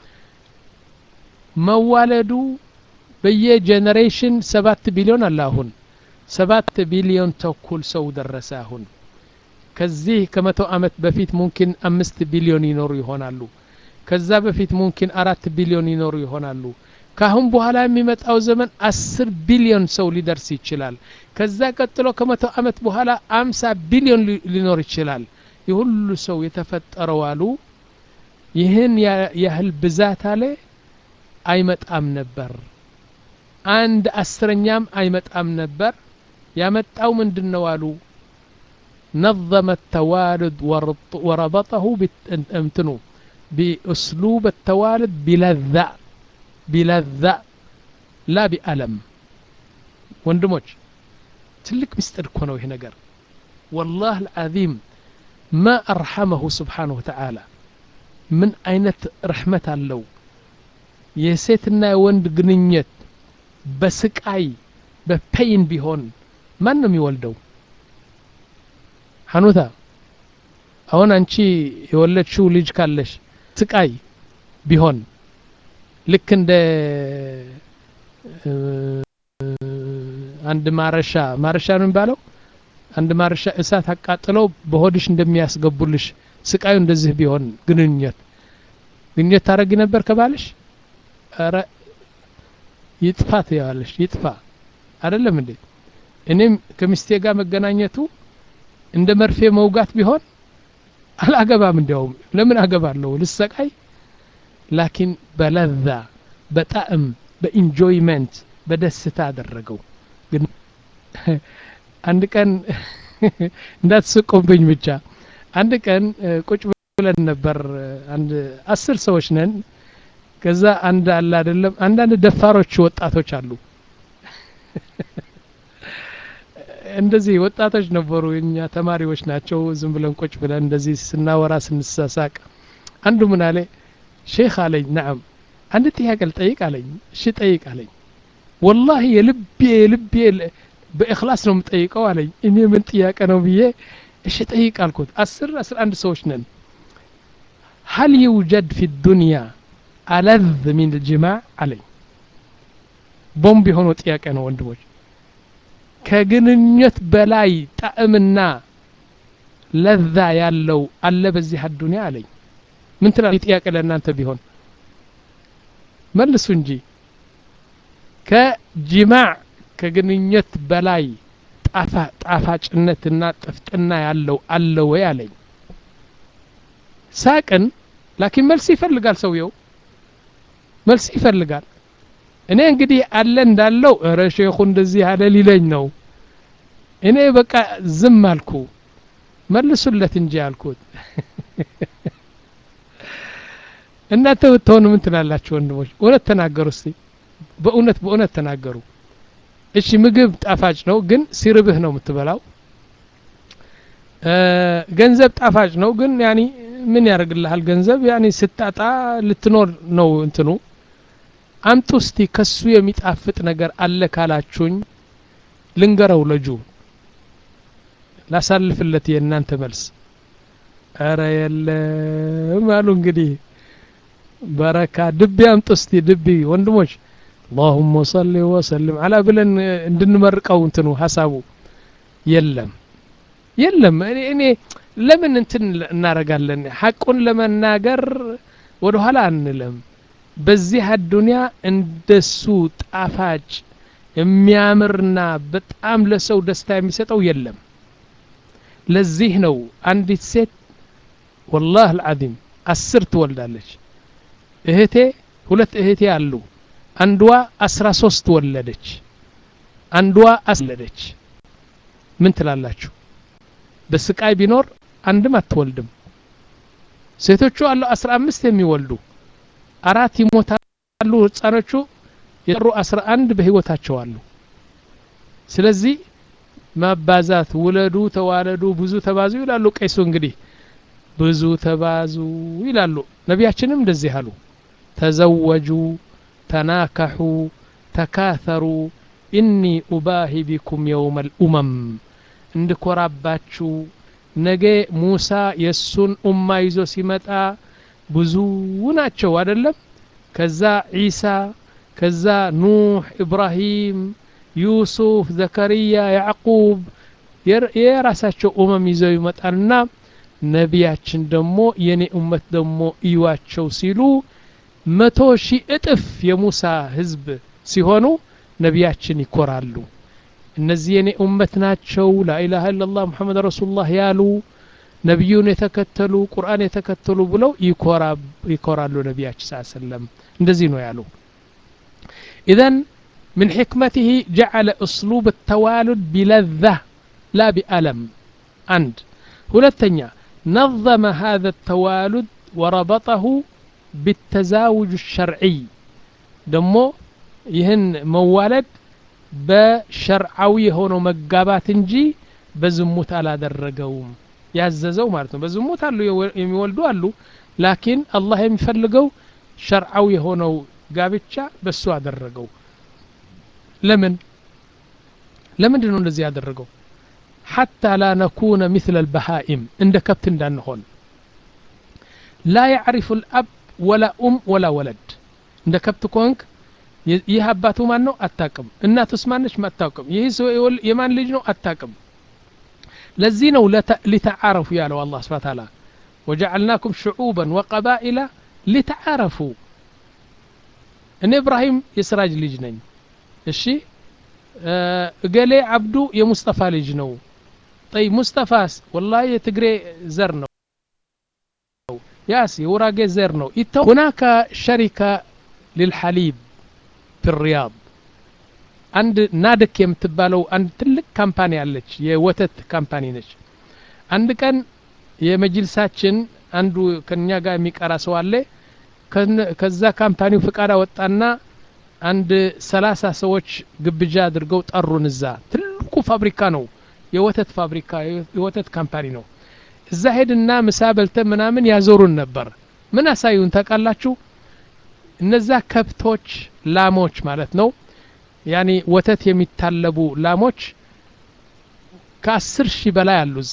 መዋለዱ በየጀኔሬሽን ሰባት ቢሊዮን አለ አሁን ሰባት ቢሊዮን ተኩል ሰው ደረሰ አሁን ከዚህ ከመቶ ዓመት በፊት ሙምኪን አምስት ቢሊዮን ይኖሩ ይሆናሉ ከዛ በፊት ሙምኪን አራት ቢሊዮን ይኖሩ ይሆናሉ ካሁን በኋላ የሚመጣው ዘመን አስር ቢሊዮን ሰው ሊደርስ ይችላል ከዛ ቀጥሎ ከመቶ ዓመት በኋላ አምሳ ቢሊዮን ሊኖር ይችላል የሁሉ ሰው የተፈጠረው አሉ ይህን ያህል ብዛት አለ አይመጣም ነበር አንድ አስረኛም አይመጣም ነበር ያመጣው ምንድን ነው አሉ نظم التوالد وربطه امتنو بأسلوب التوالد بلذة بلذة لا بألم ወንድሞች ትልቅ ምስጢር እኮ ነው ይሄ ነገር والله العظيم ما أرحمه سبحانه وتعالى ምን አይነት ረሕመት አለው የሴትና የወንድ ግንኙነት በስቃይ በፔይን ቢሆን ማን ነው የሚወልደው ሐኑታ አሁን አንቺ የወለድሽው ልጅ ካለሽ ስቃይ ቢሆን ልክ እንደ አንድ ማረሻ ማረሻ ነው የሚባለው አንድ ማረሻ እሳት አቃጥለው በሆድሽ እንደሚያስገቡልሽ ስቃዩ እንደዚህ ቢሆን ግንኙነት ግንኙነት ታረጊ ነበር ከባልሽ ኧረ ይጥፋ ትያዋለሽ ይጥፋ አይደለም እንዴ እኔም ከሚስቴ ጋር መገናኘቱ እንደ መርፌ መውጋት ቢሆን አላገባም እንዲያውም ለምን አገባለሁ ልሰቃይ ላኪን በለዛ በጣዕም በኢንጆይመንት በደስታ አደረገው ግን አንድ ቀን እንዳትስቁብኝ ብቻ አንድ ቀን ቁጭ ብለን ነበር አንድ አስር ሰዎች ነን ከዛ አንድ አለ አይደለም አንዳንድ ደፋሮች ወጣቶች አሉ እንደዚህ ወጣቶች ነበሩ እኛ ተማሪዎች ናቸው ዝም ብለን ቁጭ ብለን እንደዚህ ስናወራ ስንሳሳቅ አንዱ ምን አለ ሼክ አለኝ ናም አንድ ጥያቄ ልጠይቅ አለኝ እሺ ጠይቅ አለኝ ወላሂ የልቤ የልቤ በእክላስ ነው የምጠይቀው አለኝ እኔ ምን ጥያቄ ነው ብዬ እሺ ጠይቅ አልኩት አስር አስራ አንድ ሰዎች ነን هل يوجد في الدنيا ألذ من الجماع علي ቦምብ የሆነው ጥያቄ ነው ወንድሞች ከግንኙነት በላይ ጣዕምና ለዛ ያለው አለ በዚህ አዱንያ አለኝ ምን ትላል ጥያቄ ለእናንተ ቢሆን መልሱ እንጂ ከጅማዕ ከግንኙነት በላይ ጣፋጭነትና ጥፍጥና ያለው አለ ወይ አለኝ ሳቅን ላኪን መልስ ይፈልጋል ሰውየው መልስ ይፈልጋል እኔ እንግዲህ አለ እንዳለው እረ ሼኹ እንደዚህ አለ ሊለኝ ነው እኔ በቃ ዝም አልኩ መልሱለት እንጂ አልኩት እናንተ ብትሆኑ ምን ትላላችሁ ወንድሞች እውነት ተናገሩ እስቲ በእውነት በእውነት ተናገሩ እሺ ምግብ ጣፋጭ ነው ግን ሲርብህ ነው የምትበላው ገንዘብ ጣፋጭ ነው ግን ያኒ ምን ያደርግልሃል ገንዘብ ያኒ ስታጣ ልትኖር ነው እንትኑ አምጡ እስቲ ከሱ የሚጣፍጥ ነገር አለ ካላችሁኝ ልንገረው ለጁ ላሳልፍለት የእናንተ መልስ ኧረ የለም አሉ እንግዲህ በረካ ድቢ አምጡ እስቲ ድቢ ወንድሞች اللهم صل وسلم على ብለን እንድንመርቀው እንትኑ ሀሳቡ የለም የለም እኔ እኔ ለምን እንትን እናረጋለን ሐቁን ለመናገር ወደ ኋላ አንለም በዚህ አዱንያ እንደሱ ጣፋጭ የሚያምርና በጣም ለሰው ደስታ የሚሰጠው የለም ለዚህ ነው አንዲት ሴት ወላህ አልዓዚም አስር ትወልዳለች እህቴ ሁለት እህቴ አሉ አንዷ አስራ ሶስት ወለደች አንዷ አስወለደች ምን ትላላችሁ በስቃይ ቢኖር አንድም አትወልድም ሴቶቹ አሉ አስራ አምስት የሚወልዱ አራት ይሞታሉ ህፃኖቹ የቀሩ አስራ አንድ በህይወታቸው አሉ ስለዚህ ማባዛት ውለዱ ተዋለዱ ብዙ ተባዙ ይላሉ ቀይሱ እንግዲህ ብዙ ተባዙ ይላሉ ነቢያችንም እንደዚህ አሉ ተዘወጁ ተናከሑ ተካተሩ ኢኒ ኡባሂ ቢኩም የውመ ልኡመም እንድኮራባችሁ ነገ ሙሳ የእሱን ኡማ ይዞ ሲመጣ ብዙ ናቸው አደለም ከዛ ዒሳ ከዛ ኑሕ ኢብራሂም ዩሱፍ ዘከርያ ያዕቁብ የራሳቸው ኡመም ይዘው ይመጣልና ነቢያችን ደግሞ የኔ እመት ደግሞ እዩዋቸው ሲሉ መቶ ሺህ እጥፍ የሙሳ ህዝብ ሲሆኑ ነቢያችን ይኮራሉ እነዚህ የኔ ኡመት ናቸው ላኢላሃ ኢላላህ ሙሐመድ ረሱሉላህ ያሉ ነቢዩን የተከተሉ ቁርአን የተከተሉ ብለው ይኮራሉ ነቢያችን ስ ሰለም እንደዚህ ነው ያሉ ኢዘን من حكمته جعل أسلوب التوالد بلذة لا بألم عند هلتنيا نظم هذا التوالد وربطه بالتزاوج الشرعي دمو يهن موالد በሸርዓዊ የሆነው መጋባት እንጂ በዝሙት አላደረገውም ያዘዘው ማለት ነው በዝሙት አሉ የሚወልዱ አሉ ላኪን አላህ የሚፈልገው ሸርዓዊ የሆነው ጋብቻ በሱ አደረገው ለምን ለምንድን ነው እንደዚህ ያደረገው ሐታ ላ ነኩነ ምስለ ልበሃኢም እንደ ከብት እንዳንሆን ላ ያዕሪፉ ልአብ ወላ ኡም ወላ ወለድ እንደ ከብት ኮንክ ይህ አባቱ ማን ነው አታቅም እናቱስ ማነች አታቅም ይህ የማን ልጅ ነው አታቅም ለዚህ ነው ሊተዓረፉ ያለው አላህ ስብሓ ታላ ወጀዓልናኩም ሽዑበን ወቀባኢላ ሊተዓረፉ እኔ እብራሂም የስራጅ ልጅ ነኝ እሺ እገሌ አብዱ የሙስጠፋ ልጅ ነው ጠይ ሙስጠፋስ ወላ የትግሬ ዘር ነው ያስ የውራጌ ዘር ነው ይተው ሁናከ ሸሪካ ልልሐሊብ ፊሪያድ አንድ ናድክ የምትባለው አንድ ትልቅ ካምፓኒ አለች የወተት ካምፓኒ ነች አንድ ቀን የመጅልሳችን አንዱ ከኛ ጋር የሚቀራ ሰው አለ ከዛ ካምፓኒው ፍቃድ አወጣና አንድ ሰላሳ ሰዎች ግብዣ አድርገው ጠሩን እዛ ትልቁ ፋብሪካ ነው የወተት ፋብሪካ የወተት ካምፓኒ ነው እዛ ሄድና ምሳ በልተን ምናምን ያዞሩን ነበር ምን አሳዩን ታውቃላችሁ እነዛ ከብቶች ላሞች ማለት ነው ያኒ ወተት የሚታለቡ ላሞች ከአስር ሺህ በላይ አሉ እዛ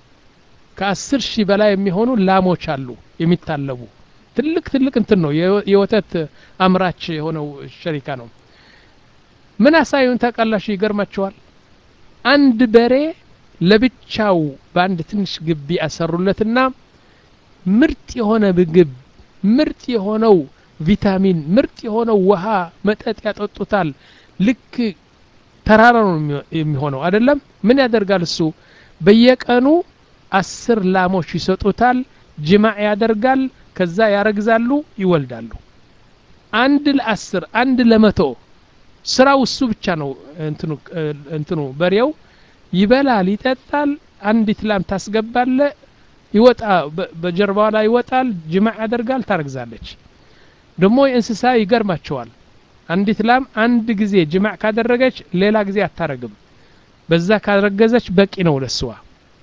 ከአስር ሺህ በላይ የሚሆኑ ላሞች አሉ የሚታለቡ ትልቅ ትልቅ እንትን ነው የወተት አምራች የሆነው ሸሪካ ነው ምን አሳዩን ታውቃላችሁ ይገርማቸዋል አንድ በሬ ለብቻው በአንድ ትንሽ ግቢ አሰሩለትና ምርጥ የሆነ ምግብ ምርጥ የሆነው ቪታሚን ምርጥ የሆነው ውሃ መጠጥ ያጠጡታል ልክ ተራራ ነው የሚሆነው አይደለም ምን ያደርጋል እሱ በየቀኑ አስር ላሞች ይሰጡታል ጅማዕ ያደርጋል ከዛ ያረግዛሉ ይወልዳሉ አንድ ለአስር አንድ ለመቶ ስራው እሱ ብቻ ነው እንትኑ በሬው ይበላል ይጠጣል አንዲት ላም ታስገባለ ይወጣ በጀርባዋ ላይ ይወጣል ጅማዕ ያደርጋል ታረግዛለች ደግሞ የእንስሳ ይገርማቸዋል አንዲት ላም አንድ ጊዜ ጅማዕ ካደረገች ሌላ ጊዜ አታረግም በዛ ካረገዘች በቂ ነው ለስዋ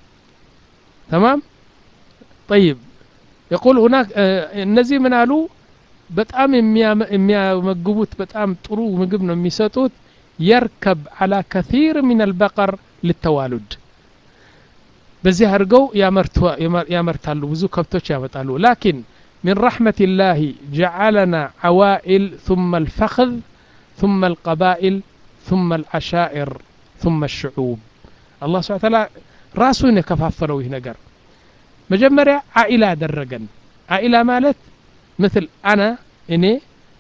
ተማም ጠይብ የቁል ሁናክ እነዚህ ምን አሉ በጣም የሚያመግቡት በጣም ጥሩ ምግብ ነው የሚሰጡት የርከብ አላ ከثيር ምን አልበቀር ልተዋሉድ በዚህ አድርገው ያመርታሉ ብዙ ከብቶች ያመጣሉ ላኪን من رحمة الله جعلنا عوائل ثم الفخذ ثم القبائل ثم العشائر ثم الشعوب الله سبحانه وتعالى راسون يكفافلو ينقر مجمرة عائلة درجا عائلة مالت مثل أنا إني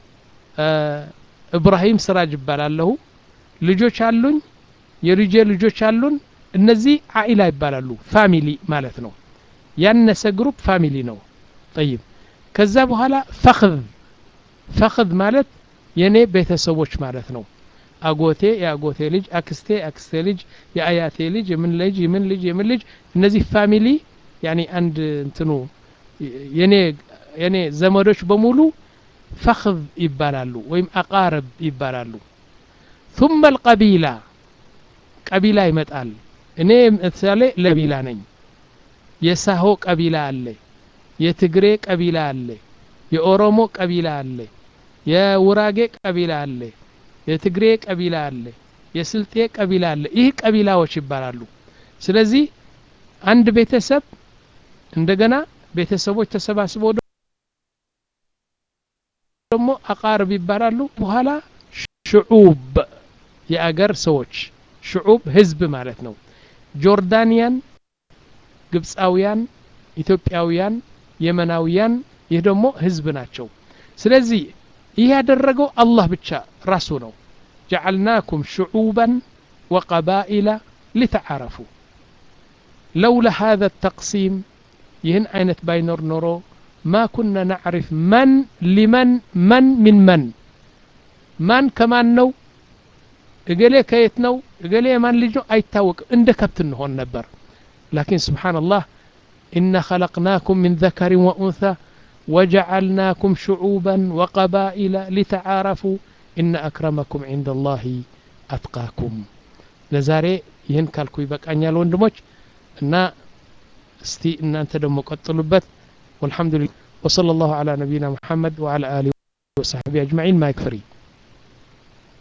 آه إبراهيم سراج ይባላለሁ ልጆች አሉኝ የልጄ ልጆች አሉን እነዚህ አኢላ ይባላሉ ፋሚሊ ማለት ነው ያነሰ ግሩፕ ፋሚሊ ነው ጠይብ ከዛ በኋላ ፈክዝ ፈክዝ ማለት የኔ ቤተሰቦች ማለት ነው አጎቴ የአጎቴ ልጅ አክስቴ አክስቴ ልጅ የአያቴ ልጅ የምን ልጅ የምን ልጅ የምን ልጅ እነዚህ ፋሚሊ ያኒ አንድ እንትኑ የኔ የኔ ዘመዶች በሙሉ ፈክዝ ይባላሉ ወይም አቃረብ ይባላሉ ثم القبيلة ቀቢላ ይመጣል እኔ ምሳሌ ለቢላ ነኝ የሳሆ ቀቢላ አለ የትግሬ ቀቢላ አለ የኦሮሞ ቀቢላ አለ የውራጌ ቀቢላ አለ የትግሬ ቀቢላ አለ የስልጤ ቀቢላ አለ ይህ ቀቢላዎች ይባላሉ ስለዚህ አንድ ቤተሰብ እንደገና ቤተሰቦች ተሰባስበው ደግሞ አቃርብ ይባላሉ በኋላ ሽዑብ የአገር ሰዎች ሽዑብ ህዝብ ማለት ነው ጆርዳንያን ግብፃውያን ኢትዮጵያውያን የመናውያን ይህ ደግሞ ህዝብ ናቸው ስለዚህ ይህ ያደረገው አላህ ብቻ ራሱ ነው ጀዓልናኩም ሽዑበን ወቀባኢላ ሊተዓረፉ ለውላ ሃذا التقسيم ይህን አይነት ባይኖር ኖሮ ማ ኩና ናዕሪፍ መን ሊመን መን ሚን መን ማን ከማን ነው እገሌ ከየት ነው እገሌ የማን ልጅ ነው አይታወቅም እንደ ከብት እንሆን ነበር ላኪን ስብሓንላህ ኢና ኸለቅናኩም ምን ዘከሪን ወኡንሳ ወጀዓልናኩም ሽዑበን ወቀባኢላ ሊተዓረፉ ኢነ አክረመኩም ዕንደ ላህ አትቃኩም ለዛሬ ይህን ካልኩ ይበቃኛል ወንድሞች እና እስቲ እናንተ ደግሞ ቀጥሉበት والحمد لله وصلى الله على نبينا محمد وعلى آله وصحبه أجمعين ما يكفري